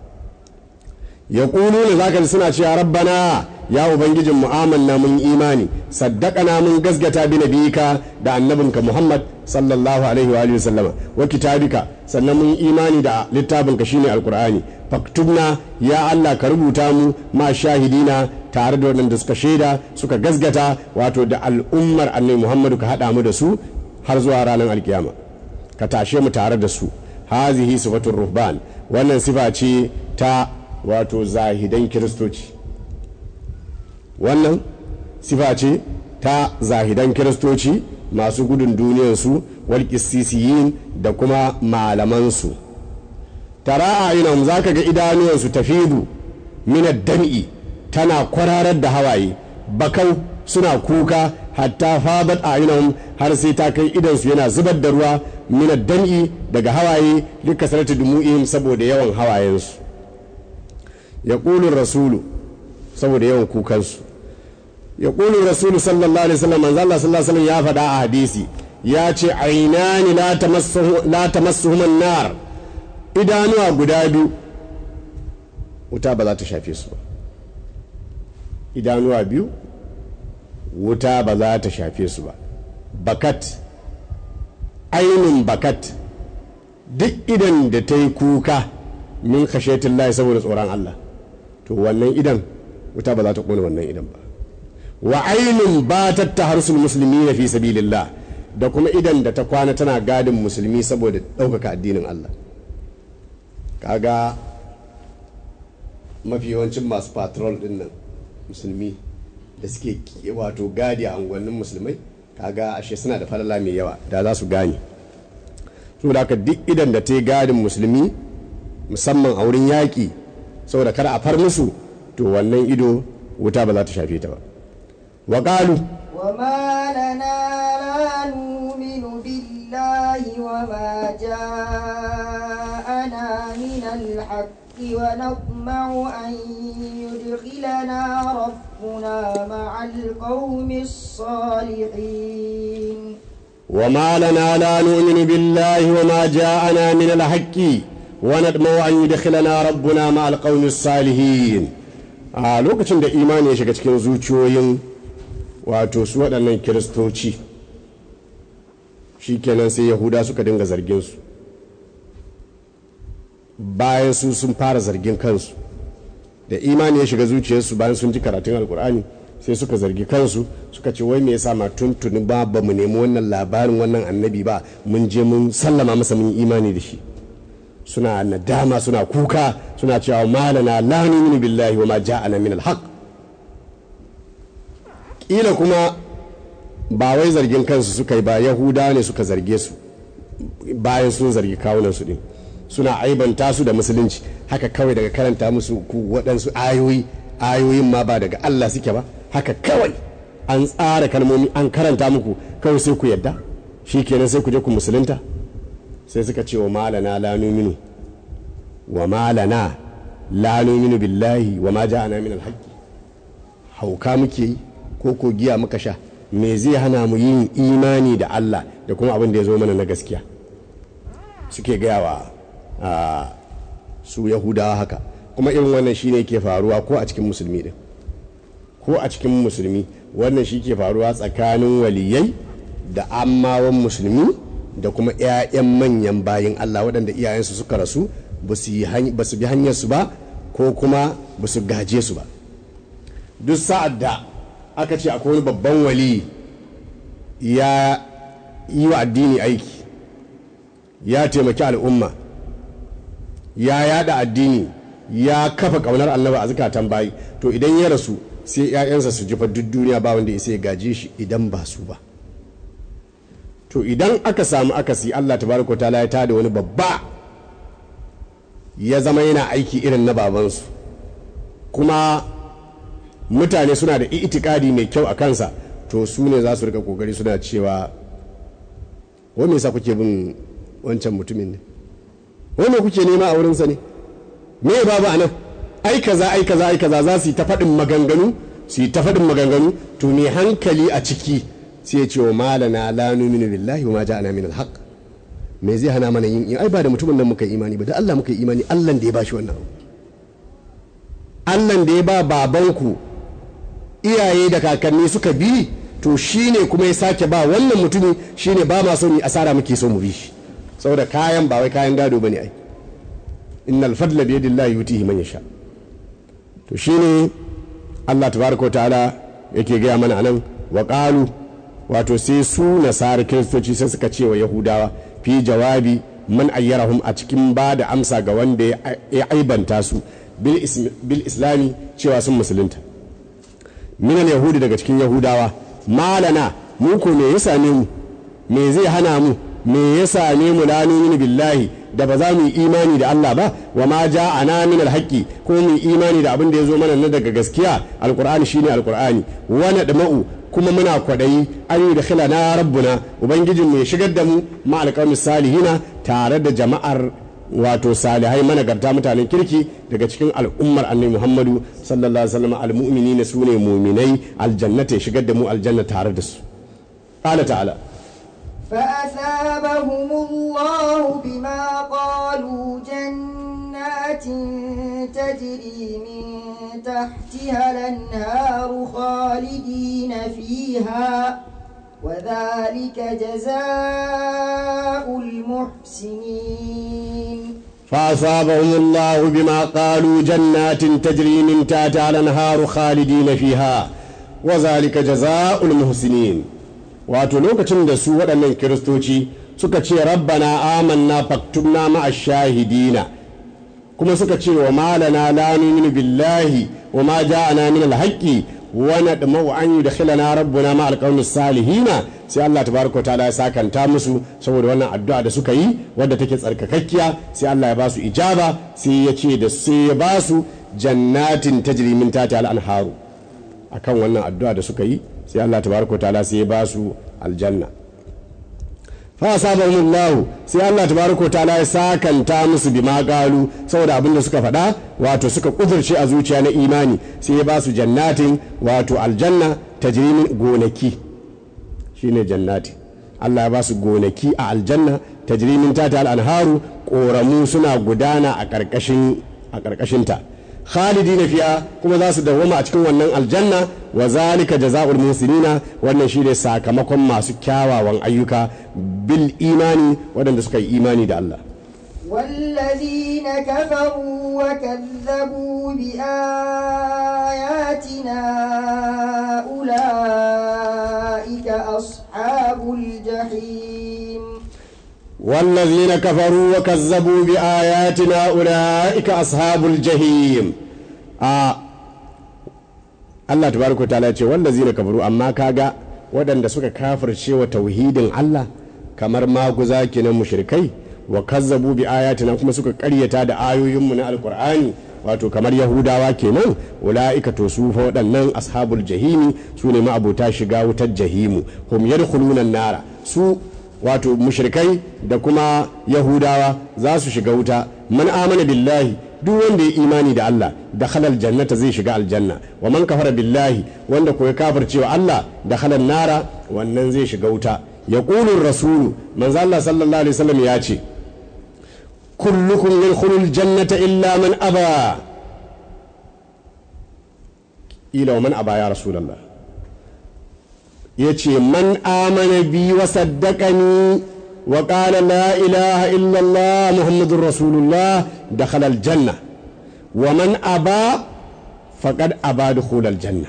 Speaker 3: ya ne za ka ji suna cewa rabbana ya ubangijin mu'amanna mun imani saddaqana mun gasgata bi nabiyika da annabinka muhammad sallallahu alaihi wa alihi sallama wa kitabika sannan mun imani da littafinka shine alqur'ani faktubna ya allah ka rubuta mu ma shahidina tare da waɗanda suka shaida suka gasgata wato da al'ummar annabi muhammadu ka haɗa mu da su har zuwa ranar alkiyama ka tashe mu tare da su hazihi sifatul ruhban wannan sifa ce ta wato zahidan kiristoci wannan sifa ce ta zahidan kiristoci masu gudun duniyarsu walƙisisiyin da kuma malamansu tara a inam za ka ga idanuwansu tafidu minad dam'i tana kwararar da hawaye bakau suna kuka hatta fadat a inam har sai ta kai idansu yana zubar da ruwa minad dam'i daga hawaye duka sarata dumu'ihim saboda yawan hawayensu ya rasulu saboda yawan kukansu ya ƙulun rasulu sallallahu alaihi wasallam manzo Allah sallallahu alaihi wasallam ya faɗa a hadisi ya ce ainani la tamassuhum nar idanuwa guda biyu wuta ba za ta shafe su ba idanuwa biyu wuta ba za ta shafe su ba bakat ainin bakat duk idan da ta yi kuka min khashetin lahi saboda tsoron Allah to wannan idan wuta ba za ta kone wannan idan ba wa ainin ba ta harsul musulmi na fi sabilillah da kuma idan da ta kwana tana gadin musulmi saboda ɗaukaka addinin Allah kaga mafi yawancin masu patrol din nan musulmi da suke wato gadi a unguwannin musulmai kaga ashe suna da falala mai yawa da za su gane saboda haka duk idan da ta yi gadin musulmi musamman a wurin yaƙi saboda kada a far musu to wannan ido wuta ba za ta shafe ta ba wa ƙalu
Speaker 2: وما لنا لا نؤمن بالله وما جاءنا من الحق ونطمع أن يدخلنا ربنا مع القوم الصالحين
Speaker 3: وما لنا لا نؤمن بالله وما جاءنا من الحق ونطمع أن يدخلنا ربنا مع القوم الصالحين a lokacin da imani ya shiga cikin zuciyoyin wato su waɗannan kiristoci shikenan sai yahuda suka dinga zargin su bayan su sun fara zargin kansu da imani ya shiga zuciyarsu bayan sun ji karatun alkur'ani sai suka zargi kansu suka ce wai me yasa ma tuntuni ba ba mu nemi wannan labarin wannan annabi ba mun je mun sallama masa mun yi imani da shi suna nadama suna kuka suna cewa malana la nu'minu billahi wa ma ja'ana min al-haq kila kuma ba wai zargin kansu suka yi ba yahuda ne suka zarge su bayan sun zargi kawunan su din suna aibanta su da musulunci haka kawai daga karanta musu ku waɗansu ayoyi ayoyin ma ba daga Allah suke ba haka kawai an tsara kalmomi an karanta muku kawai sai ku yadda shi kenan sai ku je ku musulunta sai suka ce wa malana la numinu wa malana la numinu billahi wa ma ja'ana min alhaqi hauka muke yi ko ko giya muka sha me zai hana mu yin imani da Allah da kuma abin da ya zo mana na gaskiya suke gaya wa su yahudawa haka kuma irin wannan shine ke faruwa ko a cikin musulmi din ko a cikin musulmi wannan shi ke faruwa tsakanin waliyai da ammawan musulmi da kuma 'ya'yan manyan bayin Allah waɗanda iyayensu suka rasu ba su bi hanyarsu ba ko kuma ba su gaje su ba duk sa'ad da aka ce akwai wani babban wali ya yi wa addini aiki ya taimaki al'umma ya yada addini ya kafa kaunar annaba a zukatan bayi to idan ya rasu sai 'ya'yansa su jifa duk duniya ba wanda ya gaje shi idan ba su ba to idan aka samu akasi allah tabaraka ta ya tada wani babba ya zama yana aiki irin na babansu kuma mutane suna da itikadi mai kyau a kansa to su ne za su rika kokari suna cewa wani yasa kuke bin wancan mutumin ne wani kuke nema a wurinsa ne me babu a nan ai kaza ai kaza ai kaza za su yi ta faɗin maganganu su yi ta faɗin maganganu to me hankali a ciki sai ya ce wa malana la numinu billahi wa ma ja'ana min alhaq me zai hana mana yin ai ba da mutumin nan muka yi imani ba da Allah muka yi imani Allah da ya bashi wannan Allah da ya ba babanku iyaye da kakanni suka bi to shine kuma ya sake ba wannan mutumi shine ba ma so mu asara muke so mu bi shi saboda kayan ba wai kayan gado bane ai innal fadla bi yadillahi yutihi man yasha to shine Allah tabaraka ta'ala yake gaya mana anan wa qalu wato sai su nasara kiristoci sai suka ce wa yahudawa fi jawabi man ayyarahum a cikin ba da amsa ga wanda ya aibanta su bil islami cewa sun musulunta minan yahudi daga cikin yahudawa malana mu ko me ya same mu me zai hana mu me ya same mu la nu'minu billahi da ba za mu yi imani da Allah ba wa ma ja'ana min alhaqi ko mu yi imani da abin da ya zo mana na daga gaskiya alqur'ani shine alqur'ani wa nadma'u kuma muna kwadayi an yi da na rabbuna ubangijin mu ya shigar da mu ma alqawmis salihina tare da jama'ar wato salihai managarta mutanen kirki daga cikin al'ummar annabi muhammadu sallallahu alaihi wasallam almu'minina sune mu'minai aljannata ya shigar da mu aljanna tare da su qala ta'ala
Speaker 2: فأثابهم الله بما قالوا جنات تجري من تحتها الأنهار خالدين فيها وذلك جزاء المحسنين
Speaker 3: فأصابهم الله بما قالوا جنات تجري من تحتها الأنهار خالدين فيها وذلك جزاء المحسنين wato lokacin da su waɗannan kiristoci suka ce rabbana amanna faktubna ma'a shahidina kuma suka ce wa malana la nu'minu billahi wa ma ja'ana min al-haqqi wa nadma'u an yudkhilana rabbuna ma al salihina sai Allah tabaraka ta'ala ya sakanta musu saboda wannan addu'a da suka yi wadda take tsarkakakkiya sai Allah ya ba su ijaba sai ya ce da sai ya ba su jannatin tajri min tahtiha al-anharu akan wannan addu'a da suka yi sai Allah tabaraka ta'ala sai ya ba su aljanna fa asabahum Allah sai Allah tabaraka ta'ala ya sakanta musu bima qalu saboda abin da suka faɗa wato suka kudurce a zuciya na imani sai ya ba su jannatin wato aljanna tajrimin gonaki shine jannati Allah ya ba su gonaki a aljanna tajrimin tata al-anharu koramu suna gudana a karkashin a karkashinta khalidina fiya kuma za su dawwama a cikin wannan aljanna wa zalika jazaa'ul musinina wannan shine sakamakon masu kyawawan ayyuka bil imani waɗanda suka yi imani da Allah
Speaker 2: والذين كفروا وكذبوا بآياتنا أولئك أصحاب الجحيم
Speaker 3: والذين كفروا وكذبوا بآياتنا أولئك أصحاب الجحيم آه. Allah tabaraka wa ta'ala ce wallazina kafaru amma kaga waɗanda suka kafirce wa tauhidin Allah kamar maguza kenan mushrikai wa kazzabu bi ayatina kuma suka ƙaryata da ayoyinmu na alkur'ani wato kamar yahudawa kenan ula'ika to su fa waɗannan ashabul jahimi su ne ma'abuta shiga wutar jahimu hum yadkhuluna nara su wato mushrikai da kuma yahudawa za su shiga wuta man amana billahi duk wanda ya imani da Allah da halal jannata zai shiga aljanna wa man kafara billahi wanda ko ya kafirce wa Allah da halal nara wannan zai shiga wuta ya rasulu manzo Allah sallallahu alaihi wasallam ya ce kullukum yadkhulul jannata illa man aba ila wa man aba ya rasulullah yace man amana bi wa saddaqani wa qala la ilaha illa allah muhammadur rasulullah dakhala al janna wa man aba faqad aba dukhul al janna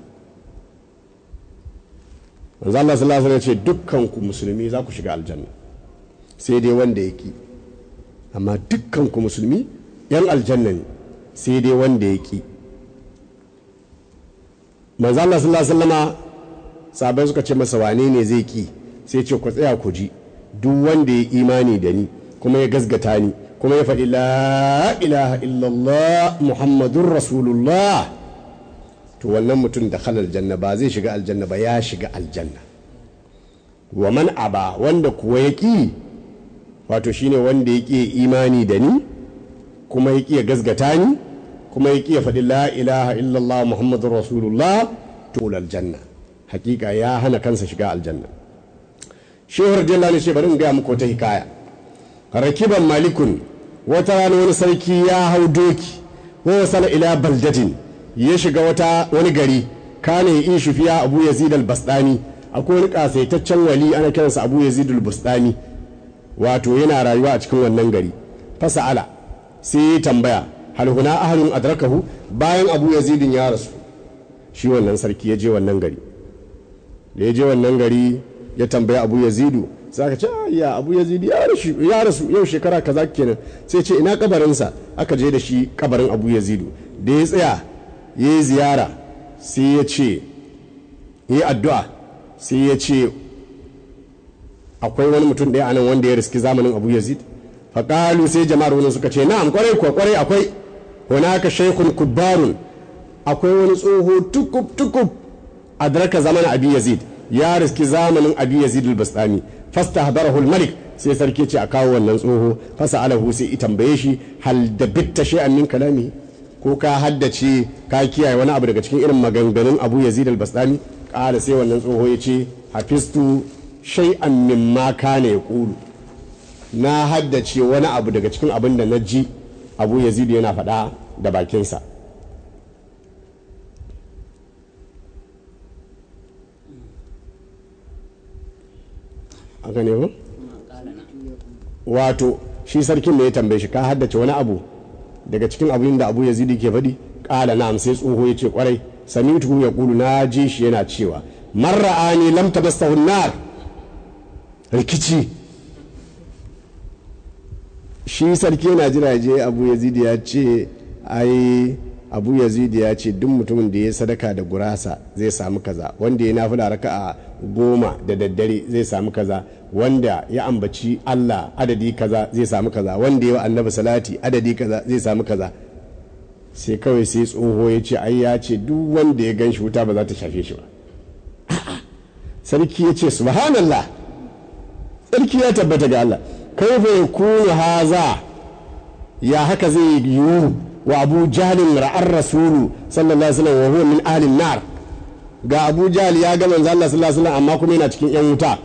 Speaker 3: manzo Allah sallallahu alaihi wasallam ce dukkan ku musulmi za ku shiga aljanna sai dai wanda ya ki amma dukkan ku musulmi yan aljanna ne sai dai wanda ya ki manzo Allah sallallahu alaihi wasallama sahabbai suka ce masa wane ne zai ki sai ce ku tsaya ku ji duk wanda ya imani da ni kuma ya gasgata ni kuma ya faɗi la ilaha illallah muhammadun rasulullah to wannan mutum da halal janna ba zai shiga aljanna ba ya shiga aljanna wa man aba wanda kuwa ya ƙi wato shine wanda ya ƙi imani da ni kuma ya ƙi ya gasgata ni kuma ya ƙi ya faɗi la ilaha illallah muhammadun rasulullah to aljanna hakika ya hana kansa shiga aljanna shehu radiyallahu anhu ce bari in gaya muku wata hikaya rakiban malikun wata rana wani sarki ya hau doki wa wasala ila baldatin ya shiga wata wani gari kana ya ishu fiya abu yazid al-bastani akwai wani kasaitaccen wali ana kiransa abu yazid al-bastani wato yana rayuwa a cikin wannan gari fasa'ala sai ya tambaya hal huna ahlun adrakahu bayan abu yazidin ya rasu shi wannan sarki ya je wannan gari da ya je wannan gari ya tambaya abu yazidu sai aka ce ya abu yazidu ya rasu yau shekara kaza kenan sai ce ina kabarinsa aka je da shi kabarin abu yazidu da ya tsaya ya yi ziyara sai ya ce ya yi addu'a sai ya ce akwai wani mutum ɗaya anan wanda ya riski zamanin abu yazid faƙalu sai jama'ar wani suka ce na'am kwarai kuwa kwarai akwai wani haka shaikun kubbarun akwai wani tsoho tukub tukub adraka zaman abi yazid ya riski zamanin abi yazid al-bastami fasta hadarahu al-malik sai sarki ce a kawo wannan tsoho fasa alahu sai i tambaye shi hal da bitta shay'an min kalami ko ka haddace ka kiyaye wani abu daga cikin irin maganganun abu yazid al-bastami kala sai wannan tsoho ya ce hafistu shay'an mimma kana yaqulu na haddace wani abu daga cikin abin da na ji abu yazid yana faɗa da bakinsa haka ne ko wato shi sarkin da ya tambaye shi ka haddace wani abu daga cikin abin da abu yazidi ke faɗi ƙala na sai tsoho ya ce kwarai samitu ya kulu na ji shi yana cewa marra'ani lam tabassahu nar rikici shi sarki yana jira je abu yazidi ya ce ai abu yazidi ya ce duk mutumin da ya sadaka da gurasa zai samu kaza wanda ya nafila raka'a goma da daddare zai samu kaza wanda ya ambaci Allah adadi kaza zai samu kaza wanda ya annabi salati adadi kaza zai samu kaza sai kawai sai tsoho ya ce ai ya ce duk wanda ya gan shi wuta ba za ta shafe shi ba sarki ya ce subhanallah sarki ya tabbata ga Allah kaifa yakunu haza ya haka zai yiwu wa abu jahlin ra'ar rasulu sallallahu alaihi wasallam wa huwa min ahlin nar ga abu jahl ya ga manzo Allah sallallahu alaihi wasallam amma kuma yana cikin yan wuta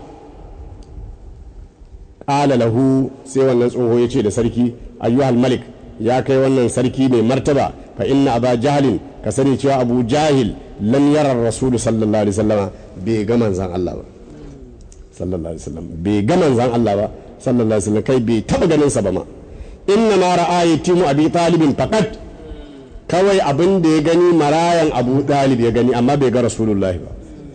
Speaker 3: qala lahu sai wannan tsoho ya ce da sarki ayyuhal malik ya kai wannan sarki mai martaba fa inna aba jahlin ka sani cewa abu jahil lam yara rasulu sallallahu alaihi wasallam bai ga manzon Allah ba sallallahu alaihi wasallam bai ga manzon Allah ba sallallahu alaihi wasallam kai bai taba ganin sa ba ma inna ma ra'a yatimu abi talibin faqat kawai abin da ya gani marayan abu dalib ya gani amma bai ga rasulullahi ba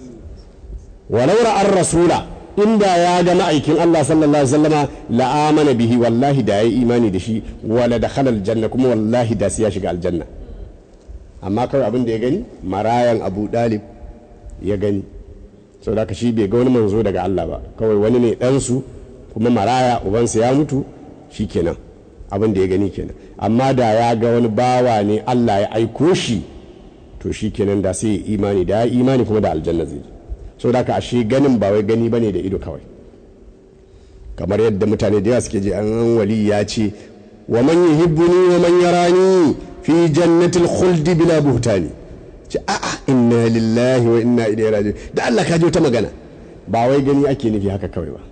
Speaker 3: walau ra'ar rasula inda ya ga ma'aikin Allah sallallahu alaihi wasallama la'amana bihi wallahi da yayi imani da shi wala dakhala aljanna kuma wallahi da sai ya shiga aljanna amma kawai abin da ya gani marayan abu dalib ya gani sau da shi bai ga wani manzo daga Allah ba kawai wani ne ɗansu kuma maraya ubansa ya mutu shi kenan abin da ya gani kenan amma da ya ga wani bawa ne Allah ya aiko shi to shi kenan da sai ya imani da ya imani kuma da aljanna zai sau da ashe ganin ba wai gani bane da ido kawai kamar yadda mutane da yawa suke je an wali ya ce wa man yuhibbuni wa man yarani fi jannatil khuldi bila buhtani ce a'a inna lillahi wa inna ilaihi raji'un da Allah ka ji wata magana ba wai gani ake nufi haka kawai ba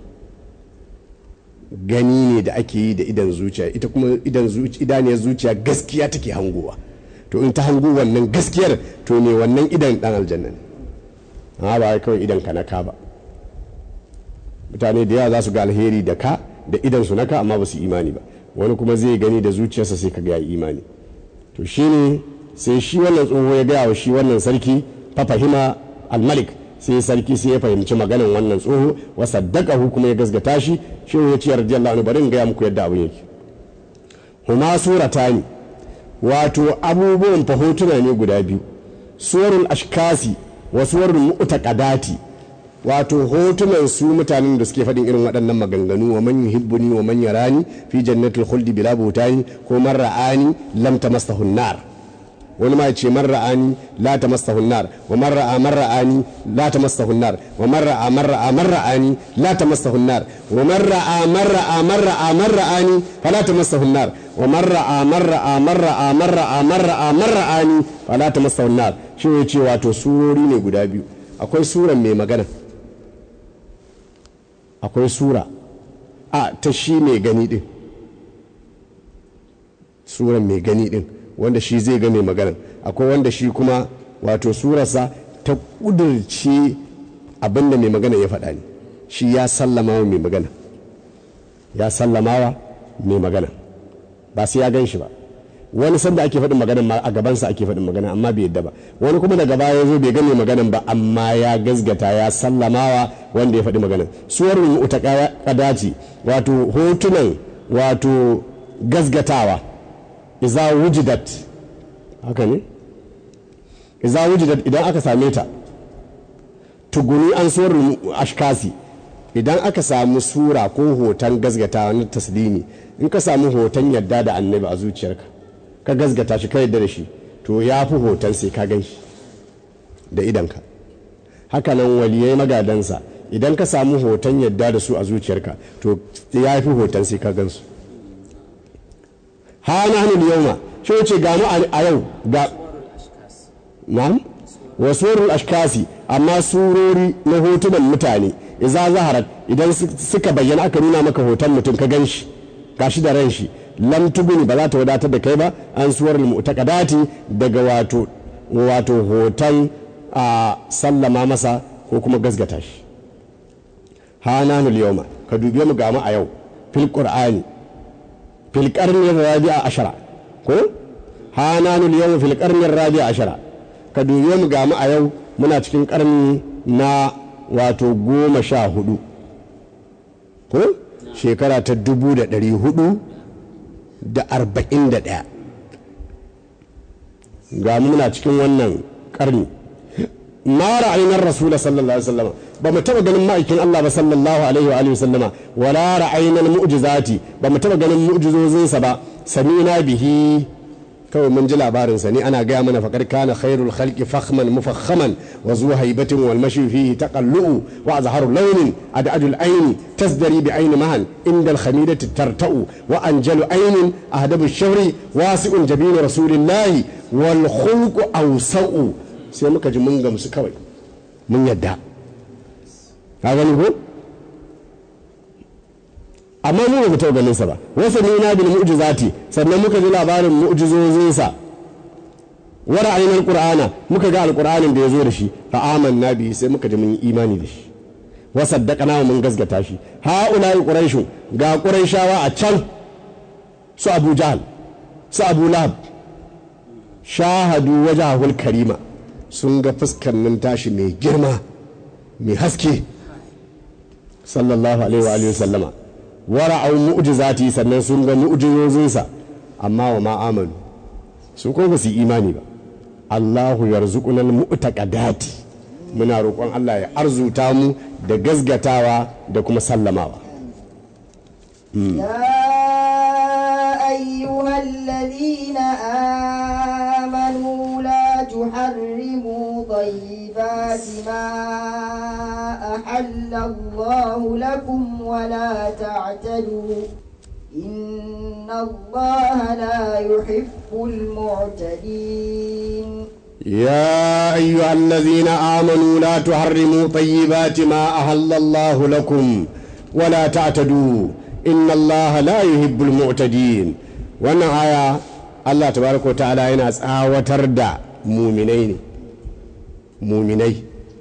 Speaker 3: gani ne da ake yi da idan zuciya ita kuma idan idaniyar zuciya gaskiya take hangowa to in ta hango wannan gaskiyar to ne wannan idan dan aljanna ne amma ba wai kawai idan ka na ka ba mutane da yawa za su ga alheri da ka da idan su na ka amma ba su imani ba wani kuma zai gani da zuciyarsa sai ka ga imani to shine sai shi wannan tsoho ya gaya wa shi wannan sarki fafahima al-malik sai sarki sai ya fahimci maganin wannan tsoho wa saddaqahu kuma ya gasgata shi shi ya ce radiyallahu anhu bari in gaya muku yadda abun yake huma suratani wato abubuwan fahotuna ne guda biyu suwarul ashkasi wa suwarul mu'taqadati wato hotunan su mutanen da suke faɗin irin waɗannan maganganu wa man yuhibbuni wa man yarani fi jannatil khuldi bila butani ko man ra'ani lam tamassahu nar wani ma ce man ra'ani la tamassahu nar wa man ra'a man ra'ani la tamassahu nar wa man ra'a man ra'a man ra'ani la tamassahu nar wa man ra'a man ra'a man ra'a man ra'ani fala tamassahu nar wa man ra'a man ra'a man ra'a man ra'a man ra'a man ra'ani fala tamassahu nar shi ne ce wato surori ne guda biyu akwai suran mai magana akwai sura a ta shi mai gani din suran mai gani din wanda shi zai ga mai magana akwai wanda shi kuma wato surarsa ta kudurce abinda mai magana ya faɗa ne shi ya sallama wa mai magana ya sallama wa mai magana ba sai ya gan shi ba wani sanda ake faɗin magana a gabansa ake faɗin magana amma bai yadda ba wani kuma daga baya ya zo bai gane maganan ba amma ya gazgata ya sallamawa wanda ya faɗi maganan suwarun mutakada ce wato hotunan wato gazgatawa iza wujidat haka ne iza wujidat idan aka same ta tuguni an suwarun ashkasi idan aka samu sura ko hoton gazgatawa na taslimi in ka samu hoton yadda da annabi a zuciyarka ka gazgata shi ka yadda da shi to ya fi hoton sai ka gan shi da idanka hakanan waliyai magadansa idan ka samu hoton yadda da su a zuciyarka to ya fi hoton sai ka gan su ha na hannun yauma shi ce ga mu a yau ga na'am wasu ashkasi amma surori na hotunan mutane iza zaharat idan suka bayyana aka nuna maka hoton mutum ka gan shi gashi da ran shi lam tuguni ba za ta wadatar da kai ba an suwar mu'taqadati daga wato wato hoton a sallama masa ko kuma gasgata shi hananu yawma ka dubi mu ga mu a yau fil qur'ani fil qarni rabi'a ashara ko hananu yawma fil qarni rabi'a ashara ka dubi mu ga mu a yau muna cikin karni na wato goma sha hudu ko shekara ta dubu da ɗari hudu da arba'in da ɗaya ga muna cikin wannan karni ma ra'ayinar rasula sallallahu alaihi wasallama ba mu taba ganin ma'aikin Allah ba sallallahu alaihi wa alihi wasallama wala ra'ayinar mu'jizati ba mu taba ganin mu'jizozinsa ba samina bihi kawai mun ji labarin sa ne ana gaya mana faƙar kana khairul khalqi fakhman mufakhaman wa zu haibatin wal mashi fihi taqallu wa azharu launin ad'adul ayni tasdari bi ayni mahan inda al khamidati tarta'u wa anjalu aynin ahdabu shawri wasi'un jabinu rasulillahi wal khulqu awsa'u sai muka ji mun gamsu kawai mun yadda ka gani ko amma mu ba mu taɓa ganin sa ba wasu ne na bil mu'jizati sannan muka ji labarin mu'jizozin sa wa ra'ayna alqur'ana muka ga alqur'anin da yazo da shi fa amanna bihi sai muka ji mun yi imani da shi wa saddaqana mun gasgata shi ha'ula'i quraishu ga quraishawa a can su abu jahal su abu lahab shahadu wajahul karima sun ga fuskar nan tashi mai girma mai haske sallallahu alaihi wa alihi sallama wara'au mu'jizati sannan sun ga mu'jizozinsa amma wa ma amanu su ko ba su yi imani ba Allahu yarzuquna al-mu'taqadati muna roƙon Allah ya arzuta mu da gazgatawa da kuma sallamawa
Speaker 2: يا أيها الذين آمنوا لا تحرموا طيبات ما أحل الله لكم ولا تعتدوا إن الله لا يحب المعتدين
Speaker 3: يا أيها الذين آمنوا لا تحرموا طيبات ما أحل الله لكم ولا تعتدوا إن الله لا يحب المعتدين wannan aya Allah tabaraka wa ta'ala yana tsawatar da muminai ne muminai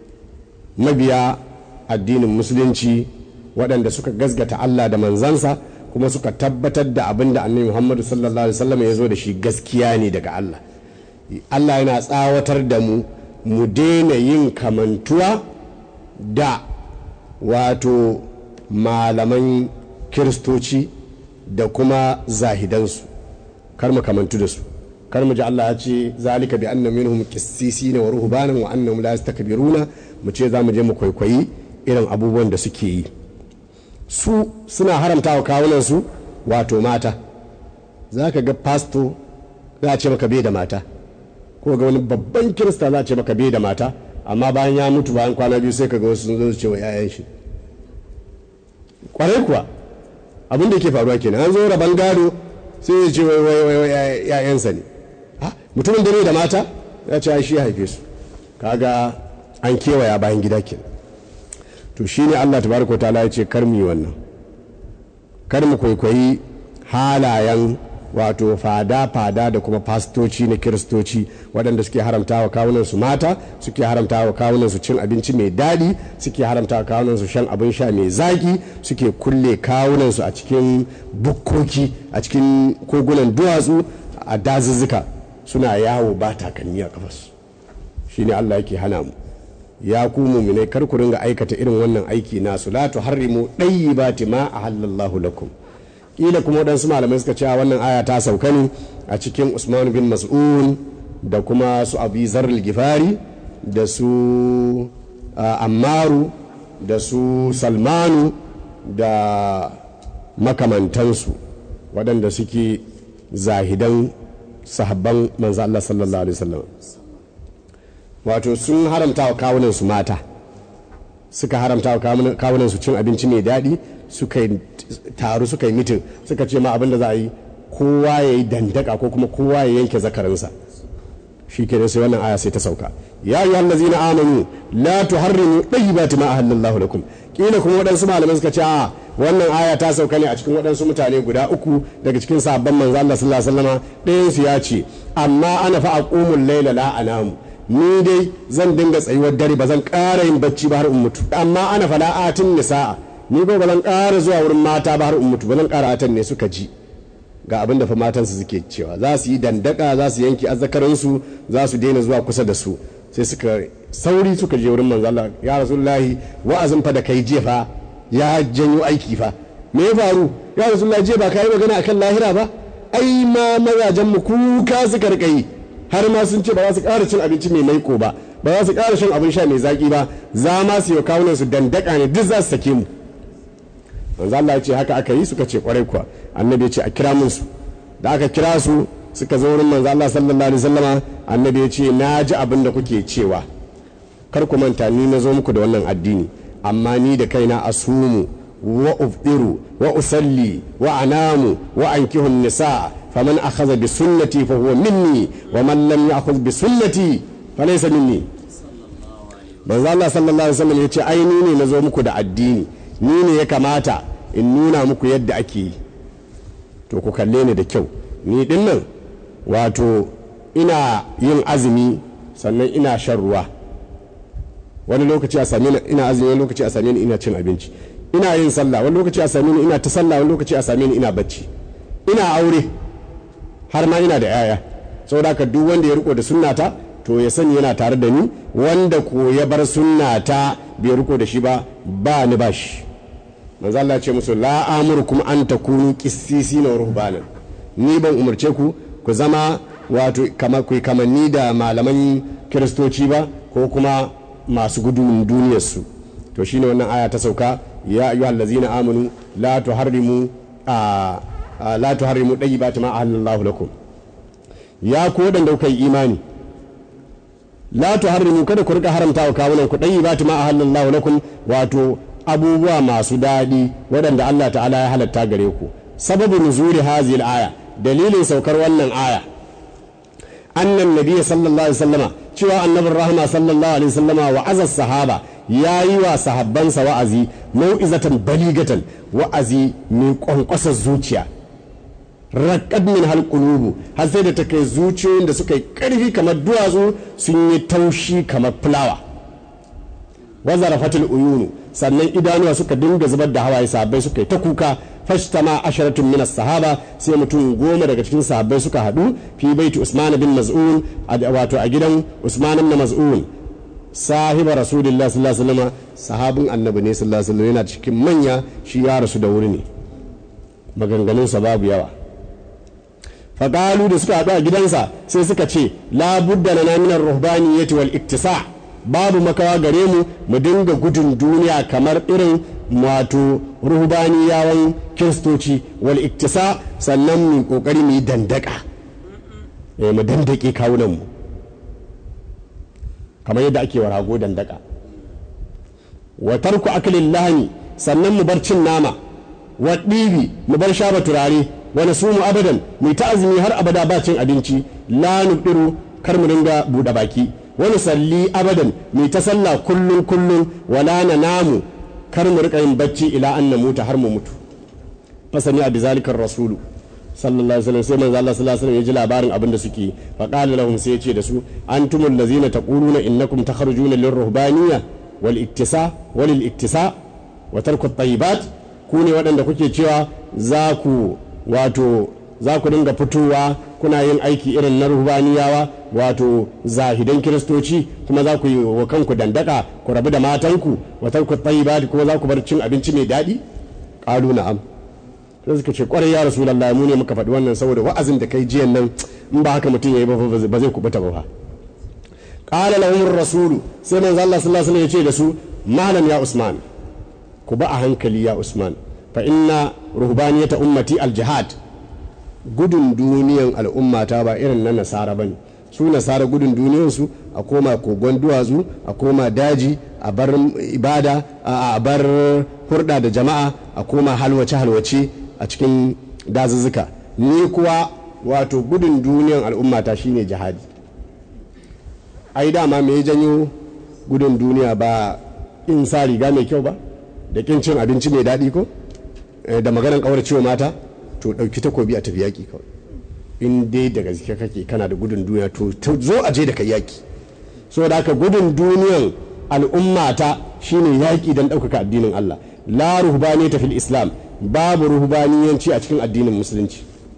Speaker 3: mabiya addinin musulunci waɗanda suka gasgata Allah da manzansa kuma suka tabbatar da abin da annabi Muhammadu sallallahu alaihi wasallam ya zo da shi gaskiya ne daga Allah Allah yana tsawatar da mu mu daina yin kamantuwa da wato malaman kiristoci da kuma zahidansu kar mu kamantu da su kar mu ji Allah ya ce zalika bi anna minhum qissisina wa ruhbanan wa annahum la yastakbiruna mu ce za mu je mu kwaikwayi irin abubuwan da suke yi su suna haramta wa kawunan su wato mata za ka ga pasto za a ce maka bai da mata ko ga wani babban kirista za a ce maka bai da mata amma bayan ya mutu bayan kwana biyu sai ka ga wasu sun zo su ce wa 'ya'yan shi kwarai kuwa abin da ke faruwa kenan an zo rabon gado sai ya ce wai wai wai ‘ya'yansa ne mutumin da ne da mata ya ce shi ya haife su kaga an kewaya bayan gida kenan to shi ne allah tabaraka ta'ala ya ce kar mu yi wannan kar mu kwaikwayi halayen wato fada-fada da kuma fastoci na kiristoci waɗanda suke haramta wa kawunan su mata suke haramta wa kawunan su cin abinci mai daɗi suke haramta wa kawunan su shan abin sha mai zaki suke kulle kawunan su a cikin bukkoki a cikin kogunan duwatsu a dazuzzuka suna yawo ba takalmi a kafarsu shine Allah yake hana mu ya ku muminai kar ku ringa aikata irin wannan aiki nasu la tuharrimu dayyibati ma ahallallahu lakum kila kuma waɗansu malamai suka cewa wannan aya ta sauka ne a cikin usman bin mas'un da kuma su abu zarril gifari da su ammaru da su salmanu da makamantansu waɗanda suke zahidan sahabban manzo Allah sallallahu alaihi wasallam wato sun haramta wa kawunansu mata suka haramta wa kawunansu cin abinci mai daɗi suka taru suka yi mitin suka ce ma abin da za a yi kowa ya yi dandaka ko kuma kowa ya yanke zakarinsa shi ke sai wannan aya sai ta sauka ya yi hallazi na amanu la tuharrimu ɗayyibati ma ahallallahu lakum kila kuma waɗansu malamai suka ce a wannan aya ta sauka ne a cikin waɗansu mutane guda uku daga cikin sabon manzo Allah sallallahu alaihi wasallama ɗayan su ya ce amma ana fa aqumul layla la anamu ni dai zan dinga tsayuwar dare ba zan ƙara yin bacci ba har in mutu amma ana fala atin nisa'a ni ba zan ƙara zuwa wurin mata ba har in mutu ba zan ƙara atan ne suka ji ga abin da fa matansu suke cewa za su yi dandaka za su yanki azzakaransu za su daina zuwa kusa da su sai suka sauri suka je wurin manzo Allah ya rasulullahi wa'azin fa da kai je fa ya janyo aiki fa me ya faru ya rasulullahi je ba kai magana akan lahira ba ai ma mazajen mu kuka suka rika yi har ma sun ce ba za su ƙara cin abinci mai maiko ba ba za su ƙara shan abin sha mai zaƙi ba za ma su yi kawunan su dandaka ne duk za su sake mu manzo Allah ya ce haka aka yi suka ce kwarai kuwa annabi ya ce a kira mun su da aka kira su suka zo wurin manzo Allah sallallahu alaihi wasallama annabi ya ce na ji abin da kuke cewa kar ku manta ni na zo muku da wannan addini amma ni da kaina asumu wa ufdiru wa usalli wa anamu wa ankihu nisa faman akhadha bi sunnati fa huwa minni wa man lam ya'khudh bi sunnati fa laysa minni manzo Allah sallallahu alaihi wasallam ya ce ai ni ne na zo muku da addini ni ne ya kamata in nuna muku yadda ake yi to ku kalle ni da kyau ni din nan wato ina yin azumi sannan ina shan ruwa wani lokaci a same ni ina azumi wani lokaci a same ni ina cin abinci ina yin sallah wani lokaci a same ni ina ta sallah wani lokaci a same ni ina bacci ina aure har ma ina da yaya saboda haka duk wanda ya riko da sunnata to ya sani yana tare da ni wanda ko ya bar sunnata bai riko da shi ba ba ni ba shi manzo Allah ce musu la amurkum an takunu qissisina wa ruhbanan ni ban umarce ku ku zama wato kama ku kamanni da malaman kiristoci ba ko kuma masu gudun duniyarsu to shine wannan aya ta sauka ya ayyuhal ladzina amanu la tuharrimu a la tuharrimu dayyibati ma ahallallahu lakum ya ku wadanda kuka yi imani la tuharrimu kada ku rika haramta wa kawunan ku dayyibati ma ahallallahu lakum wato abubuwa masu daɗi waɗanda Allah ta'ala ya halatta gare ku sababu nuzuri hazil aya dalilin saukar wannan aya annan nabiyyi sallallahu alaihi wasallama cewa annabin rahama sallallahu alaihi wasallama wa azas sahaba ya yi wa sahabbansa wa'azi mau'izatan baligatan wa'azi mai kwankwasar zuciya raƙad min halƙulubu har sai da ta kai zuciyoyin da suka yi ƙarfi kamar duwatsu sun yi taushi kamar fulawa wazara fatil uyunu sannan idanuwa suka dinga zubar da hawaye sahabbai suka yi ta kuka fashtama asharatun minas sahaba sai mutum goma daga cikin sahabbai suka haɗu fi baiti usman bin maz'un wato a gidan usman bin maz'un sahiba rasulullah sallallahu alaihi wasallam sahabin annabi ne sallallahu alaihi wasallam yana cikin manya shi ya rasu da wuri ne maganganun sa babu yawa faqalu da suka haɗu a gidansa sai suka ce la budda lana min ar-ruhbaniyyati wal iktisa babu makawa gare mu mu dinga gudun duniya kamar irin wato ruhbaniyawan kiristoci wal iktisa sannan mu kokari mu yi dandaka mu dandake kawunan mu kamar yadda ake wa rago dandaka wa tarku aklin lahani sannan mu bar cin nama wa ɗibi mu bar shaba turare wa nasumu abadan mu ta azumi har abada ba cin abinci la nubiru kar mu dinga buɗe baki wani salli abadan mu ta sallah kullun kullun wala na namu kar mu rika yin bacci ila an na mutu har mu mutu fasani a bizalikar rasulu sallallahu alaihi wasallam sai manzo Allah sallallahu alaihi wasallam ya ji labarin abin da suke fa qala lahum sai ya ce da su antumul ladzina taquluna innakum takhrujuna lirruhbaniyya wal iktisa wal iktisa wa tarku at-tayyibat ku ne waɗanda kuke cewa za ku wato za ku dinga fitowa kuna yin aiki irin na ruhbaniyawa wato zahidan kiristoci kuma za ku yi wa kanku dandaka ku rabu da matanku wa tarku at-tayyibat kuma za ku bar cin abinci mai daɗi qalu na'am sai suka ce kwarai ya rasulullah mu ne muka faɗi wannan saboda wa'azin da kai jiyan nan in ba haka mutum yayi ba ba zai kubuta ba qala lahum rasulu sai manzo Allah sallallahu alaihi wasallam ya ce da su malam ya usman ku ba a hankali ya usman fa inna ruhbaniyata ummati al-jihad gudun duniyan al'ummata ba irin na nasara bane su nasara gudun duniyansu a koma kogon duwatsu a koma daji a bar ibada a bar hurda da jama'a a koma halwace halwace a cikin dazuzzuka ni kuwa wato gudun duniyan al'ummata shine jihadi ai dama me janyo gudun duniya ba in sa riga mai kyau ba da kin cin abinci mai daɗi ko da maganar ƙauracewa mata to ɗauki takobi a tafi yaƙi kawai in dai da gaske kake kana da gudun duniya to zo a je da kai yaƙi saboda haka gudun duniyan al'ummata shine yaƙi don ɗaukaka addinin Allah la ruhbani ta fil islam babu ruhbaniyanci a cikin addinin musulunci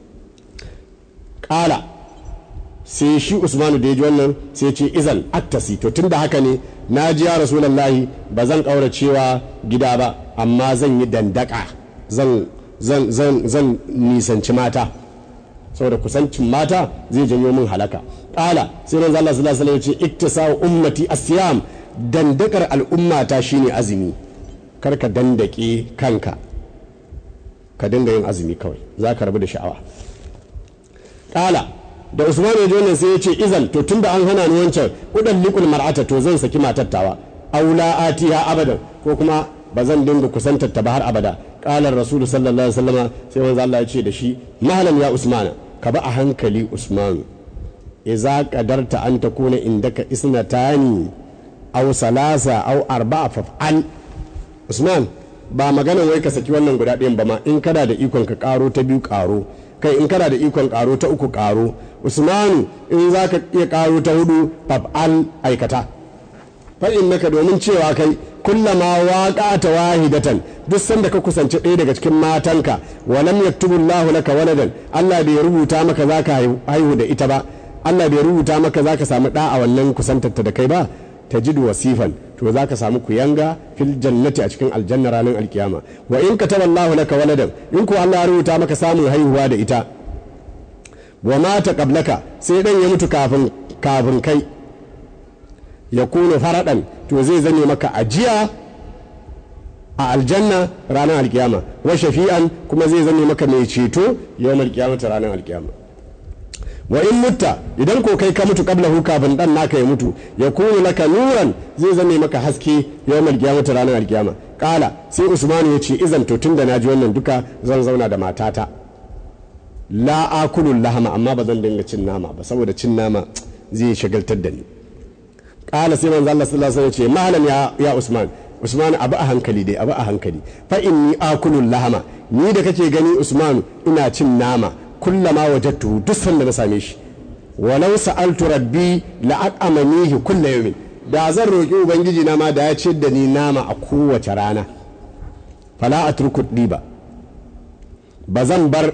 Speaker 3: ƙala sai shi usmanu da ya ji wannan sai ce izan aktasi to tun da haka ne na ji ya rasulallahi ba zan ƙaura cewa gida ba amma zan yi dandaka zan zan zan zan nisanci mata saboda kusancin mata zai janyo min halaka ƙala sai manzo Allah sallallahu alaihi wasallam ya ce iktisa ummati asiyam dandakar al'ummata shine azumi kar ka dandake kanka ka dinga yin azumi kawai za ka rabu da sha'awa ƙala da usman ya wannan sai ya ce izan to tunda an hana ni wancan udan liqul mar'ata to zan saki matar aula atiha abadan ko kuma ba zan dinga kusantar ta ba har abada qala rasul sallallahu alaihi wasallama sai manzo Allah ya ce da shi mahalan ya usmana ka ba a hankali usman idza qadarta an takuna indaka isnatani aw salasa aw arba'a faf'al usman ba maganan wai ka saki wannan guda ɗayan ba ma in kana da ikon ka karo ta biyu karo kai in kana da ikon karo ta uku karo usmanu in za ka iya karo ta hudu faf'al aikata fa innaka domin cewa kai kullama waqata wahidatan duk sanda ka kusanci ɗaya daga cikin matanka wa lam yaktubu Allahu laka waladan Allah bai rubuta maka zaka haihu da ita ba Allah bai rubuta maka zaka samu ɗa a wannan kusantarta da kai ba tajidu wasifan to zaka samu kuyanga fil jannati a cikin aljanna ranar alkiyama wa in kataba Allahu laka waladan in ko Allah ya rubuta maka samun haihuwa da ita wa mata qablaka sai dan ya mutu kafin kafin kai ya kuna faraɗan to zai zane maka ajiya a aljanna ranar alkiyama wa shafi'an kuma zai zane maka mai ceto yawan alkiyama ta ranar alkiyama wa in mutta idan ko kai ka mutu qablahu kafin dan naka ya mutu ya kunu laka nuran zai zame maka haske yawan alkiyama ta ranar alkiyama kala sai usmanu ya ce izan to tunda naji wannan duka zan zauna da matata la akulul lahama amma ba zan dinga cin nama ba saboda cin nama zai shagaltar da ni kala sai manzo Allah sallallahu alaihi wasallam ya ce mahalan ya ya Usman Usman abu a hankali dai abu a hankali fa inni akulul lahama ni da kake gani Usman ina cin nama kullama wajadtu duk sanda na same shi walau sa'altu rabbi la aqamanihi kullu yawmin da zan roki ubangiji na ma da ya ce da ni nama a kowace rana fala atruku diba ba zan bar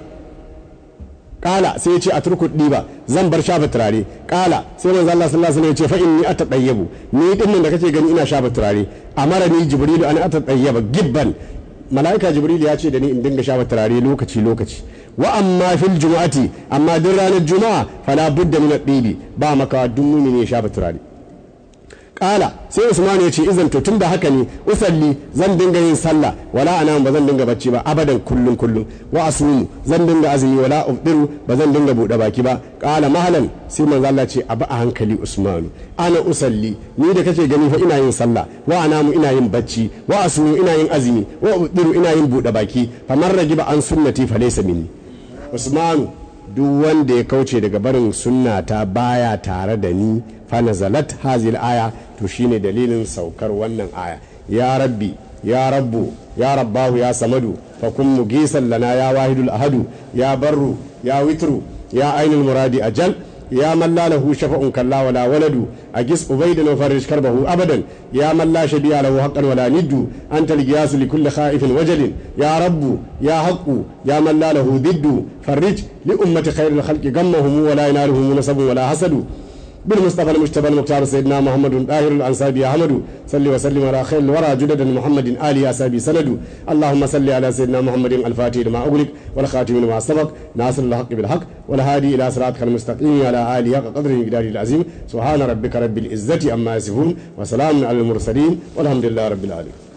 Speaker 3: kala sai ya ce a turku ba zan bar shafa turare kala sai manzo Allah sallallahu alaihi wasallam ya ce fa inni atadayyabu ni din da kake gani ina shafa turare amara ni jibrilu an atadayyaba gibban malaika jibrilu ya ce da ni in dinga shafa turare lokaci lokaci wa amma fil jumu'ati amma duk ranar juma'a fala budda min ad ba maka duk mumini ya shafa turare kala sai usman ya ce izan to tun da haka ne usalli zan dinga yin sallah wala ana ba zan dinga bacci ba abadan kullun kullun wa asumu zan dinga azumi wala ufdiru ba zan dinga bude baki ba kala mahalan sai manzo Allah ce abu a hankali usmanu ana usalli ni da kake gani fa ina yin sallah wa anamu ina yin bacci wa asumu ina yin azumi wa ufdiru ina yin bude baki faman ragiba an sunnati fa laysa minni usmanu duk wanda ya kauce daga barin sunna ta baya tare da ni fanazalat hazil aya to shine dalilin saukar wannan aya ya rabbi ya rabbu ya rabbahu ya samadu fa kun mugisan lana ya wahidul ahadu ya barru ya witru ya ainul muradi ajal ya man la lahu shafa'un kalla wala waladu agis ubaydan wa farij karbahu abadan ya man la shabiya lahu haqqan wala niddu anta al-qiyas li kulli khaifin wajalin ya rabbu ya haqqu ya man la lahu diddu farij li ummati khairil khalqi gammahum wala yanaluhum nasabun wala hasadu بالمصطفى المجتبى المختار سيدنا محمد طاهر الانصابي احمد صل وسلم على خير الورى جدد محمد ال اسابي سند اللهم صل على سيدنا محمد الفاتح لما اغلق والخاتم لما سبق ناصر الحق بالحق والهادي الى صراطك المستقيم على اله حق قدره مقداره العظيم سبحان ربك رب العزه عما يصفون وسلام على المرسلين والحمد لله رب العالمين